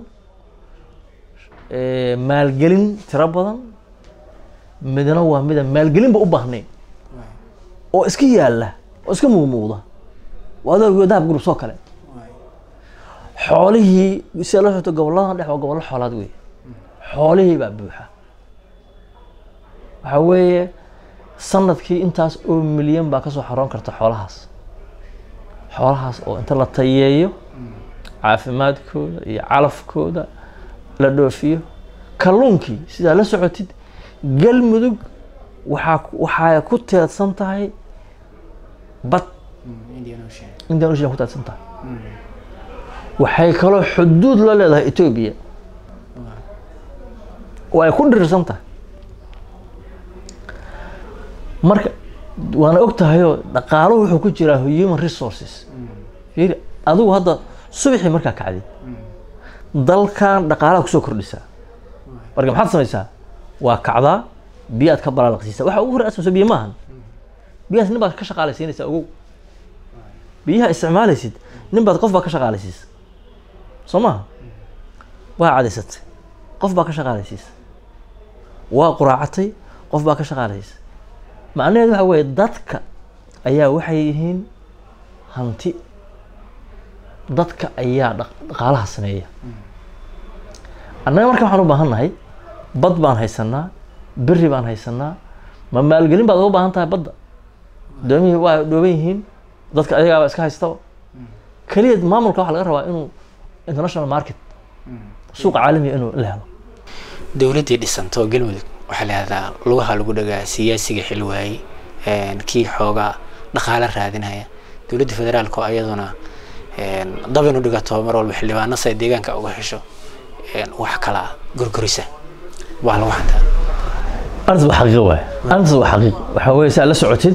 maalgelin tiro badan midna waa mida maalgelinba u baahnayn oo iska yaalla oo iska muuqmuuqda adoo dahab gurub soo kale xoolihii sida la xigto goboladan dhex waa gobollo xoolaad wey xoolihii baa buuxa waxaa weeye sanadkii intaas oo milyan baa kasoo xaroon karta xoolahaas xoolahaas oo inta la tayeeyo caafimaadkooda iyo calafkooda la dhoofiyo kalluunkii sidaa la socotid galmudug waxaa waxay ku teedsan tahay bad indian ocean ku teedsan tahay waxay kaloo xuduud la leedahay etoobiya oo ay ku dhirirsan tahay marka waana og tahayoo dhaqaaluhu wuxuu ku jiraa human resources fiiri adigu hadda subaxii markaa kacdid dalkan dhaqaalaha kusoo kordhisaa marka maxaad samaysaa waa kacdaa biyaad ka balaalaqsiisaa waxa ugu hore aad samayso biyo maahan biyahaas nin baad ka shaqaalaysiinaysaa ogow biyaha isticmaalaysid nin baad qof baa ka shaqaalaysiisa soo maha waa cadaysatay qof baa ka shaqaalaysiisa waa quraacatay qof baa ka shaqaalaysiisa macnaheedu waxa weeye dadka ayaa waxay yihiin hanti dadka ayaa dhaqaalaha sameeya annaga marka waxaan u baahan nahay bad baan haysanaa beri baan haysanaa ma maalgelin baad uga baahan tahay badda doomihii waa dhooban yihiin dadka ayagaaba iska haystaba keliya maamulka waxaa laga rabaa inuu international market suuqa caalamiga inuu la helo dowladdii dhisanto galmudug waxaa la yihahdaa lugaha lagu dhagaa siyaasiga xil waayey kii xoogaa dhaqaale raadinaya dowladda federaalka oo ayaduna dab inu dhigato mar walba xildhibaano say deegaanka uga hesho wax kala gorgorisa waa lagu hantaa arrintas waa xaqiiqo waay arrintas waa xaqiiq waxaa weeye si aad la socotid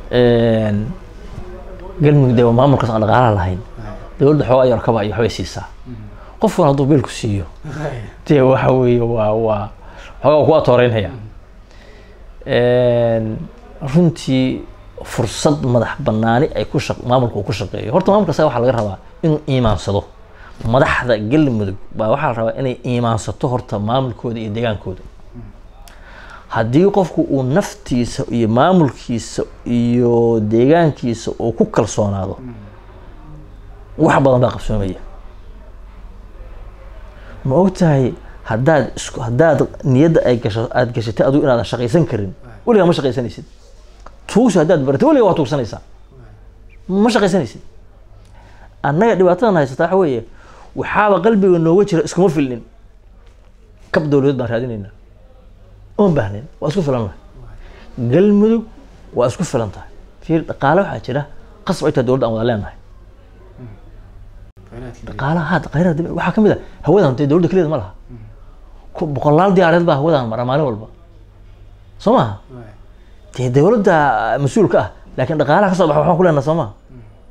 galmudug dee maamulkaas aan dhaqaalaha lahayn dowladda xoogaa yarkaba iyo waxbay siisaa qofkuna hadduu biilku siiyo dee waxa weeye waa waa xoogaa ku atooreynaya runtii fursad madax banaani ay ku shaq maamulka uu ku shaqeeyo horta maamulka asaga waxaa laga rabaa inuu iimaansado madaxda galmudug baa waxaa la rabaa inay iimaansato horta maamulkooda iyo deegaankooda haddii qofku uu naftiisa iyo maamulkiisa iyo deegaankiisa uu ku kalsoonaado wax badan baa qabsoomaya ma ogtahay haddaad isku haddaad niyadda ay gasho aada gashatay adigu inaadan shaqaysan karin weligaa ma shaqaysanaysid tuugsi haddaad baratay weligaa waa tuugsanaysaa ma shaqaysanaysid annaga dhibaatadan haysata waxa weeye waxaaba qalbiga nooga jira iskuma filnin kab dowladeed baan raadinaynaa oon baahnayn waa isku filan lahay galmudug waa isku filan tahay fiir dhaqaale waxaa jira qasab ay tahay dowladda aan wada leenahay dhaqaalaha had khayraad waxaa kamid a hawadan dee dowladda keliyeed ma laha boqolaal diyaareed baa hawadan mara maalin walba soo maha dee dowladda mas-uulka ah laakiin dhaqaalaha ka soo baxa waxaan ku leenaha soo maha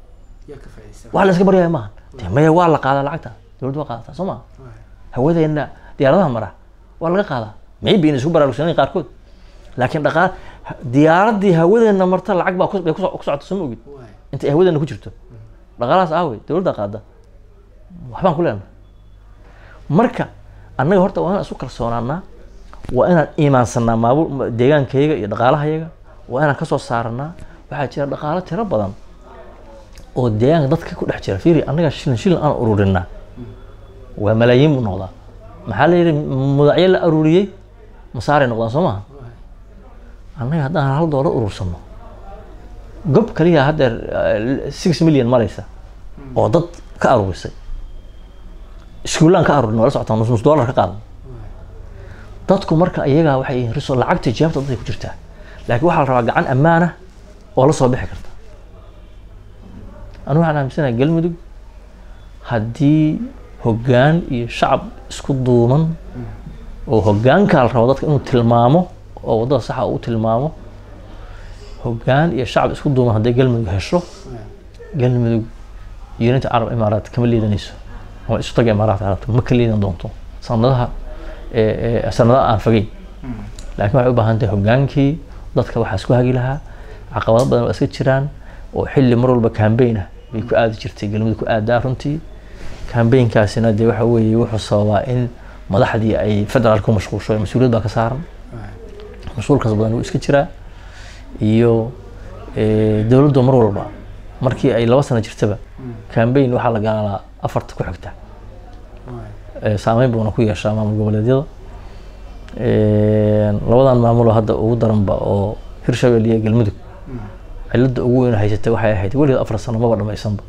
wax la iska baryaya maaha dee maya waa la qaadaa lacagta dowladda waa qaadataa soo maha hawadeena diyaaradaha mara waa laga qaadaa maybe in isku baraarugsanayn qaarkood laakiin dhaqaal diyaaradii hawadeena marta lacag baa bay ku socota soo ma ogid inta ay hawadeena ku jirto dhaqaalahaas aawey dowladda qaada waxbaan ku leenahay marka annaga horta waa inaan isu kalsoonaanaa waa inaan iimaansanaa maamul deegaankayga iyo dhaqaalahayaga waa inaan kasoo saaranaa waxaa jira dhaqaalo tiro badan oo deegaanka dadka ku dhex jira fiiri annaga shilin shilin aan ururinaa waa malaayiin buu noqdaa maxaa la yidhi mudacyo la aruuriyey masaaray noqdaan soo maha annaga haddaan hal doolar urursano gob kaliya haddeer six million maraysa oo dad ka aruurisay iskuullaan ka aruurin wala socotaa nus nus dollar ka qaadan dadku marka iyagaa waxay yihiin riso lacagta jaabta dadka ku jirtaa laakiin waxaa la rabaa gacan ammaana oo la soo bixi karta anigu waxaan aaminsanahay galmudug haddii hoggaan iyo shacab isku duuman oo hoggaankaa la rabo dadka inuu tilmaamo oo waddada saxa uu tilmaamo hoggaan iyo shacab isku duuman hadday galmudug hesho galmudug unity carab imaaraat kama liidanayso ama isu taga imaaraat carabta ma ka liidan doonto sanadaha sanadaha aan fogeyn laakiin waxay u baahan tahay hoggaankii dadka waxaa isku hagi lahaa caqabado badan waa iska jiraan oo xilli mar walba cambaign ah bay ku aadi jirtay galmudug ku aadaa runtii cambaign-kaasina dee waxa weeye wuxuu sababaa in madaxdii ay federaalka ku mashquulsho mas-uuliyad baa ka saaran mas-uulkaas badan wuu iska jiraa iyo dowladdu mar walba markii ay laba sano jirtaba cambaign waxaa la gaalaa afarta ku xigta saameyn buuna ku yeeshaa maamul goboleedyada labadan maamuloo hadda ugu daranba oo hirshabelle iyo galmudug cilada ugu weyn haysatay waxay ahayd weligeed afar sano maba dhamaysanba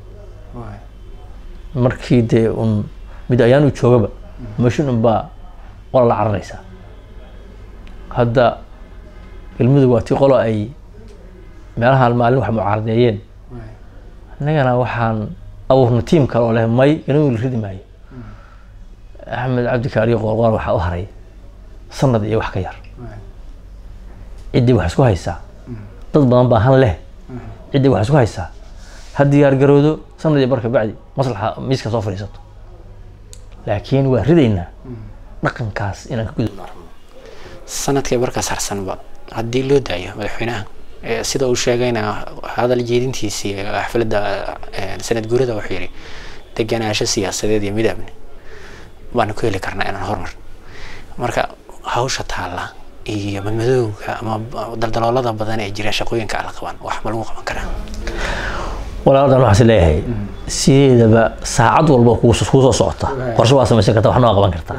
markii dee un mid ayaan u joogaba mashin unbaa qola la cararaysaa hadda galmudug waa tii qolo ay meelahaan maalin wax mucaaradeeyeen innagana waxaan abuurna tiim kale oo leh may galmudug la ridi maayo axmed cabdikaariyo qoorqoor waxaa u haray sanad iyo wax ka yar ciddii wax isku haysaa dad badan baa han leh ciddii wax isku haysaa ha diyaar garoodo sanad iyo barka bacdi maslaxa miiska soo fadhiisato laakiin waa ridaynaa dhaqankaas inaan ka gudubno sanadkii markaas harsanba haddii loo daayo madaxweynaha sida uu sheegayna hadal jeedintiisii xafladda sanad guurada wuxuu yidhi deganaansho siyaasadeed iyo mid amni baanu ku heli karnaa inaan horumar marka hawsha taalla iyo madmadowga ama daldaloolada badan ee jira shaqooyinka ala qaban wax ma lagu qaban karaa walaaldan waxaas leeyahay sideedaba saacad walba kuu soo socota qorshe waa samaysan karta waxna waa qaban kartaa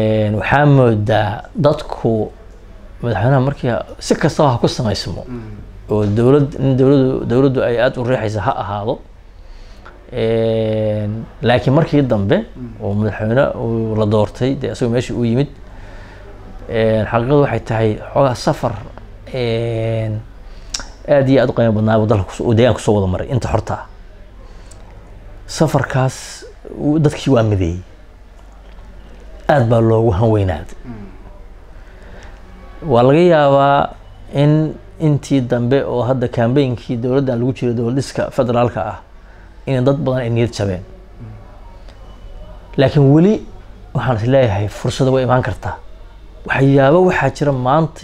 waxaa moodaa dadku madaxweynaha markii si kastaba ha ku samaysmo oo dowlad in dowladdu dowladdu ay aada u riixaysa ha ahaado Een, laakiin markii dambe oo madaxweyne uu la doortay dee isagoo meeshii uu yimid een, xaqiiqadu waxay tahay xoogaa safar een, aad iyo aad u qiimo badnaa buu dalka kus- uu deegaanka kusoo wada maray inta xorta ah safarkaas uu- dadkii waa mideeyey aad baa loogu hanweynaaday waa laga yaabaa in intii dambe oo hadda kambeynkii dowladdan lagu jiray dowladiska federaalka ah in dad badan ay niyad jabeen laakiin weli waxaan is leeyahay fursada way imaan kartaa waxyaabo waxaa jira maanta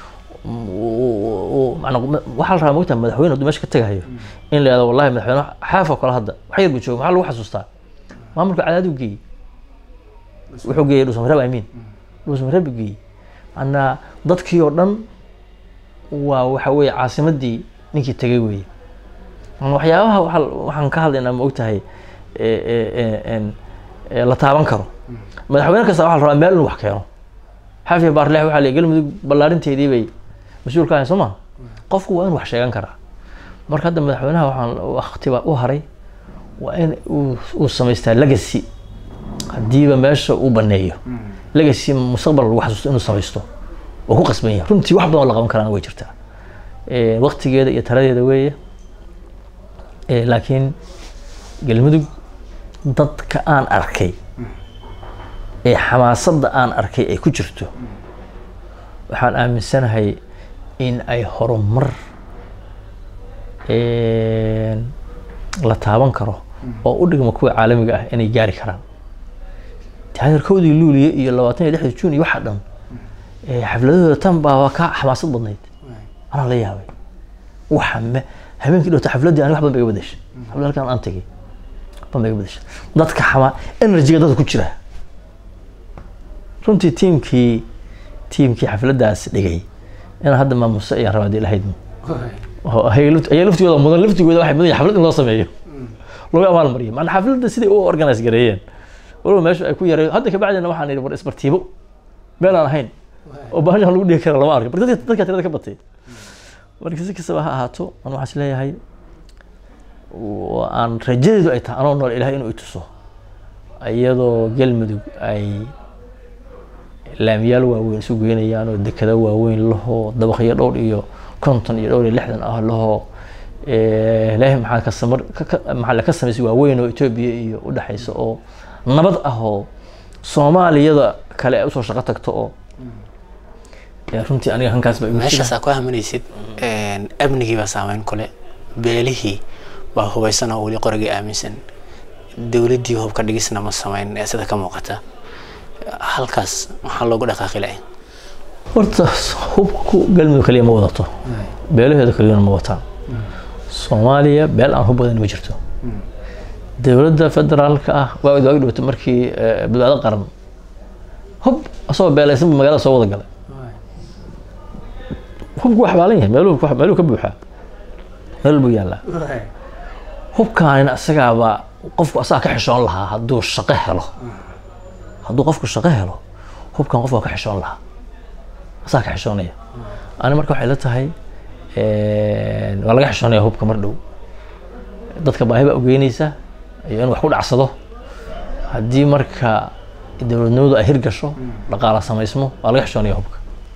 waxaa la rabaa mogtaa madaxweyne hadduu meesha ka tegahayo in la yihahdo wallahi madaxweyne xaafoo kale hadda wax yar buu jooga maxaa lagu xasuustaa maamulka cadaaduu geeyey wuxuu geeyey dhuusamareeb amiin dhuusamareeb buu geeyey macnaa dadkii oo dhan waa waxa weeye caasimadii ninkii tegay weeye Ama waxyaabaha waxa- waxaan ka hadlaynaa ma ogtahay e- e- e- en- e, la taaban karo madaxweyne kasta waxaa la rabaa meel inuu wax keeno xafiya baarleex waxaa la galmudug ballaarinteedii bay mas-uul ka ahayn soo ma qofku waa in wax sheegan karaa marka hadda madaxweynaha waxaan waqtiba u haray waa in uu uu samaystaa legacy haddiiba meesha uu baneeyo legacy mustaqbal lagu xasuusto inuu samaysto oo ku qasban yahay runtii wax badan oo la qaban karaan way jirtaa Eh, waqtigeeda iyo taladeeda weeye Eh, laakiin galmudug dadka aan arkay ee xamaasadda aan arkay ay ku jirto waxaan aaminsanahay in ay horumar een, la taaban karo oo u dhigma kuwa caalamiga ah inay gaari karaan taageerkoodii luuliye iyo labaatan iyo lixda juun iyo waxa dhan eh, xafladahooda tan baa waa ka xamaasad badnayd anaa la yaabay waxa me habeenkii dhowta xafladdii ani wax badan ba iga bedeshay xaflad halkan aan tegay wax badan ba iga bedeshay dadka xamaa energyga dadka ku jira runtii tiimkii tiimkii xafladdaas dhigay inaan hadda maamuso ayaan rabaa dee lahayd oo ayaga laft- ayaga laftigooda mudan laftigooda waxay mudan yihiin xaflad in loo sameeyo lagu abaal mariyo maana xafladda siday u organize gareeyeen walow meesha ay ku yareen hadda kabacdina waxaan idhi war isbartiibo meel aan ahayn oo baashan lagu dhihi kara lama arko marka dadka dadka tirada ka batay marka si kastaba ha ahaato aan waxaan is leeyahay oo aan rajadeedu ay tahay anoo nool ilahay inuu i tuso iyadoo galmudug ay laamiyaal waaweyn isu geynayaan oo dekada waaweyn lahoo dabaqyo dhowr iyo konton iyo dhowr iyo lixdan ah lahoo ilaahay maxaa ka samar ka- ka- maxaa la ka samaysay waaweyn oo etoobiya iyo u dhexaysa oo nabad ah oo soomaaliyada kale ay usoo shaqo tagto oo yaa runtii aniga hankaas baa igu jira. meeshaas aa ku haminaysid amnigii baa saameyn kule beelihii baa hubaysan oo weli qorigii aaminsan dowladdii hubka dhigisna ma samayn ee sida ka muuqata halkaas maxaa loogu dhaqaaqi lahay horta hubku galmudug kaliya ma wadato beelaheeda kaliyana ma wataan soomaaliya beel aan hub badan ma jirto dowladda federaalka ah waa waagi dhowta markii eh, badbaado qaran hub asagoo beelaysan buu magaalada soo wada galay hubku waa xabaalan yahay meeluhu ku- meeluhu ka buuxaa meel buu yaallaa hubkaanina isagaaba qofku asaga ka xishoon lahaa hadduu shaqo helo hadduu qofku shaqo helo hubkan qofku waa ka xishoon lahaa asaga ka xishoonaya ani marka waxay la tahay een, waa laga xishoonaya hubka mar dhow dadka baahi baa ugeynaysa iyo in wax ku dhacsado haddii marka dowladnimadu ay hirgasho dhaqaala samaysmo waa laga xishoonaya hubka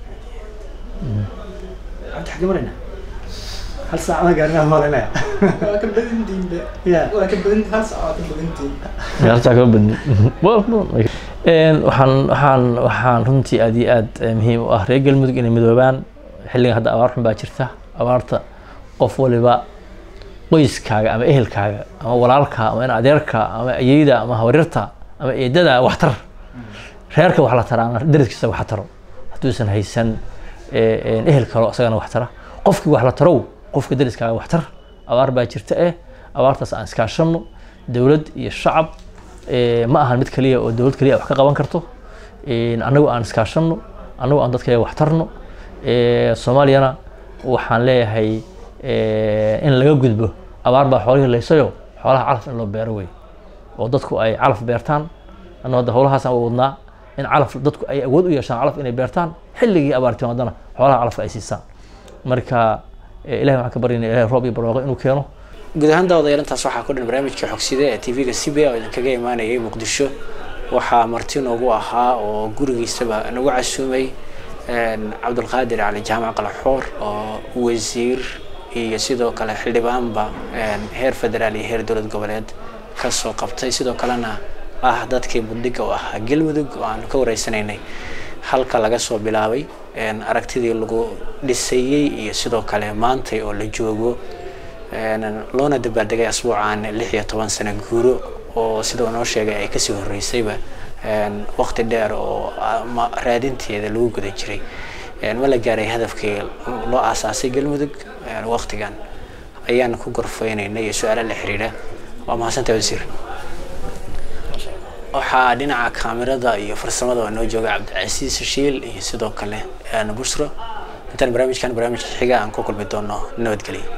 hal saacada gaarina malinaya waa ka badantiinba Yeah. waa ka badan hal saac waa ka badantiin ciyaartaa kama badni Een, waxaan waxaan waxaan runtii aad iyo aad eh, muhiim u ah reer galmudug inay midoobaan xilligan hadda abaar xun baa jirta abaarta qof waliba qoyskaaga ama ehelkaaga ama walaalkaa ama in adeerka ama ayeyda ama habaryarta ama eedada waxtar reerka wax la taraa ama deriskiisa wax taro hadduusan haysan eh, een, ehel kalo isagana wax tara qofkii wax la tarow qofka deriskaaga wax tar abaar baa jirta eh abaartaas aan iskaashano dowlad iyo shacab eh, ma ahan mid kaliya oo dowlad kaliya wax ka qaban karto Een, annagu aan iskaashano annagu aan dadkaya wax tarno Eh, soomaaliyana waxaan leeyahay eh, in laga gudbo abaar baa xoolihii laysayo xoolaha calaf in loo beero wey oo dadku ay calaf beertaan annagu hadda howlahaasaan wadnaa in calaf dadku ay awood u yeeshaan calaf inay beertaan xilligii abaartii haddana xoolaha calafka ay siisaan marka Eh, ilahay waxaan ka baryaynaa ilahay roob iyo barwaaqo inuu keeno guud ahaan daawadayaal intaas waxaa ku dhan barnaamijka xogsida ee tv-ga c b a oo idinkaga imaanayay muqdisho waxaa marti noogu ahaa oo gurigiisaba nagu casuumay een, cabdulqaadir cali jaamac qalaxoor oo wasiir iyo sidoo kale xildhibaanba een, heer federaal iyo heer dowlad goboleed kasoo qabtay sidoo kalena ah dadkii budhiga u ahaa galmudug oo aanu ka wareysanaynay halka laga soo bilaabay een, aragtidii lagu dhisayey iyo sidoo kale maantay oo la joogo een, loona dabaaldegay asbuucan lix iyo toban sano guuro oo sida uu noo sheegay ay kasii horeysayba een, waqti dheer oo ama raadinteeda lagu guda jiray een, ma la gaaray hadafkii loo aasaasay galmudug een, waqtigan ayaan ku gorfeynaynay iyo su-aalo la xiriira waa mahadsantahay wasiir waxaa dhinaca kaamirada iyo farsamada waa noo jooga cabdicasiis shiil iyo sidoo kale een, bushro intaan barnaamijkan barnaamijka xiga aan ku kulmi doono nabadgelyo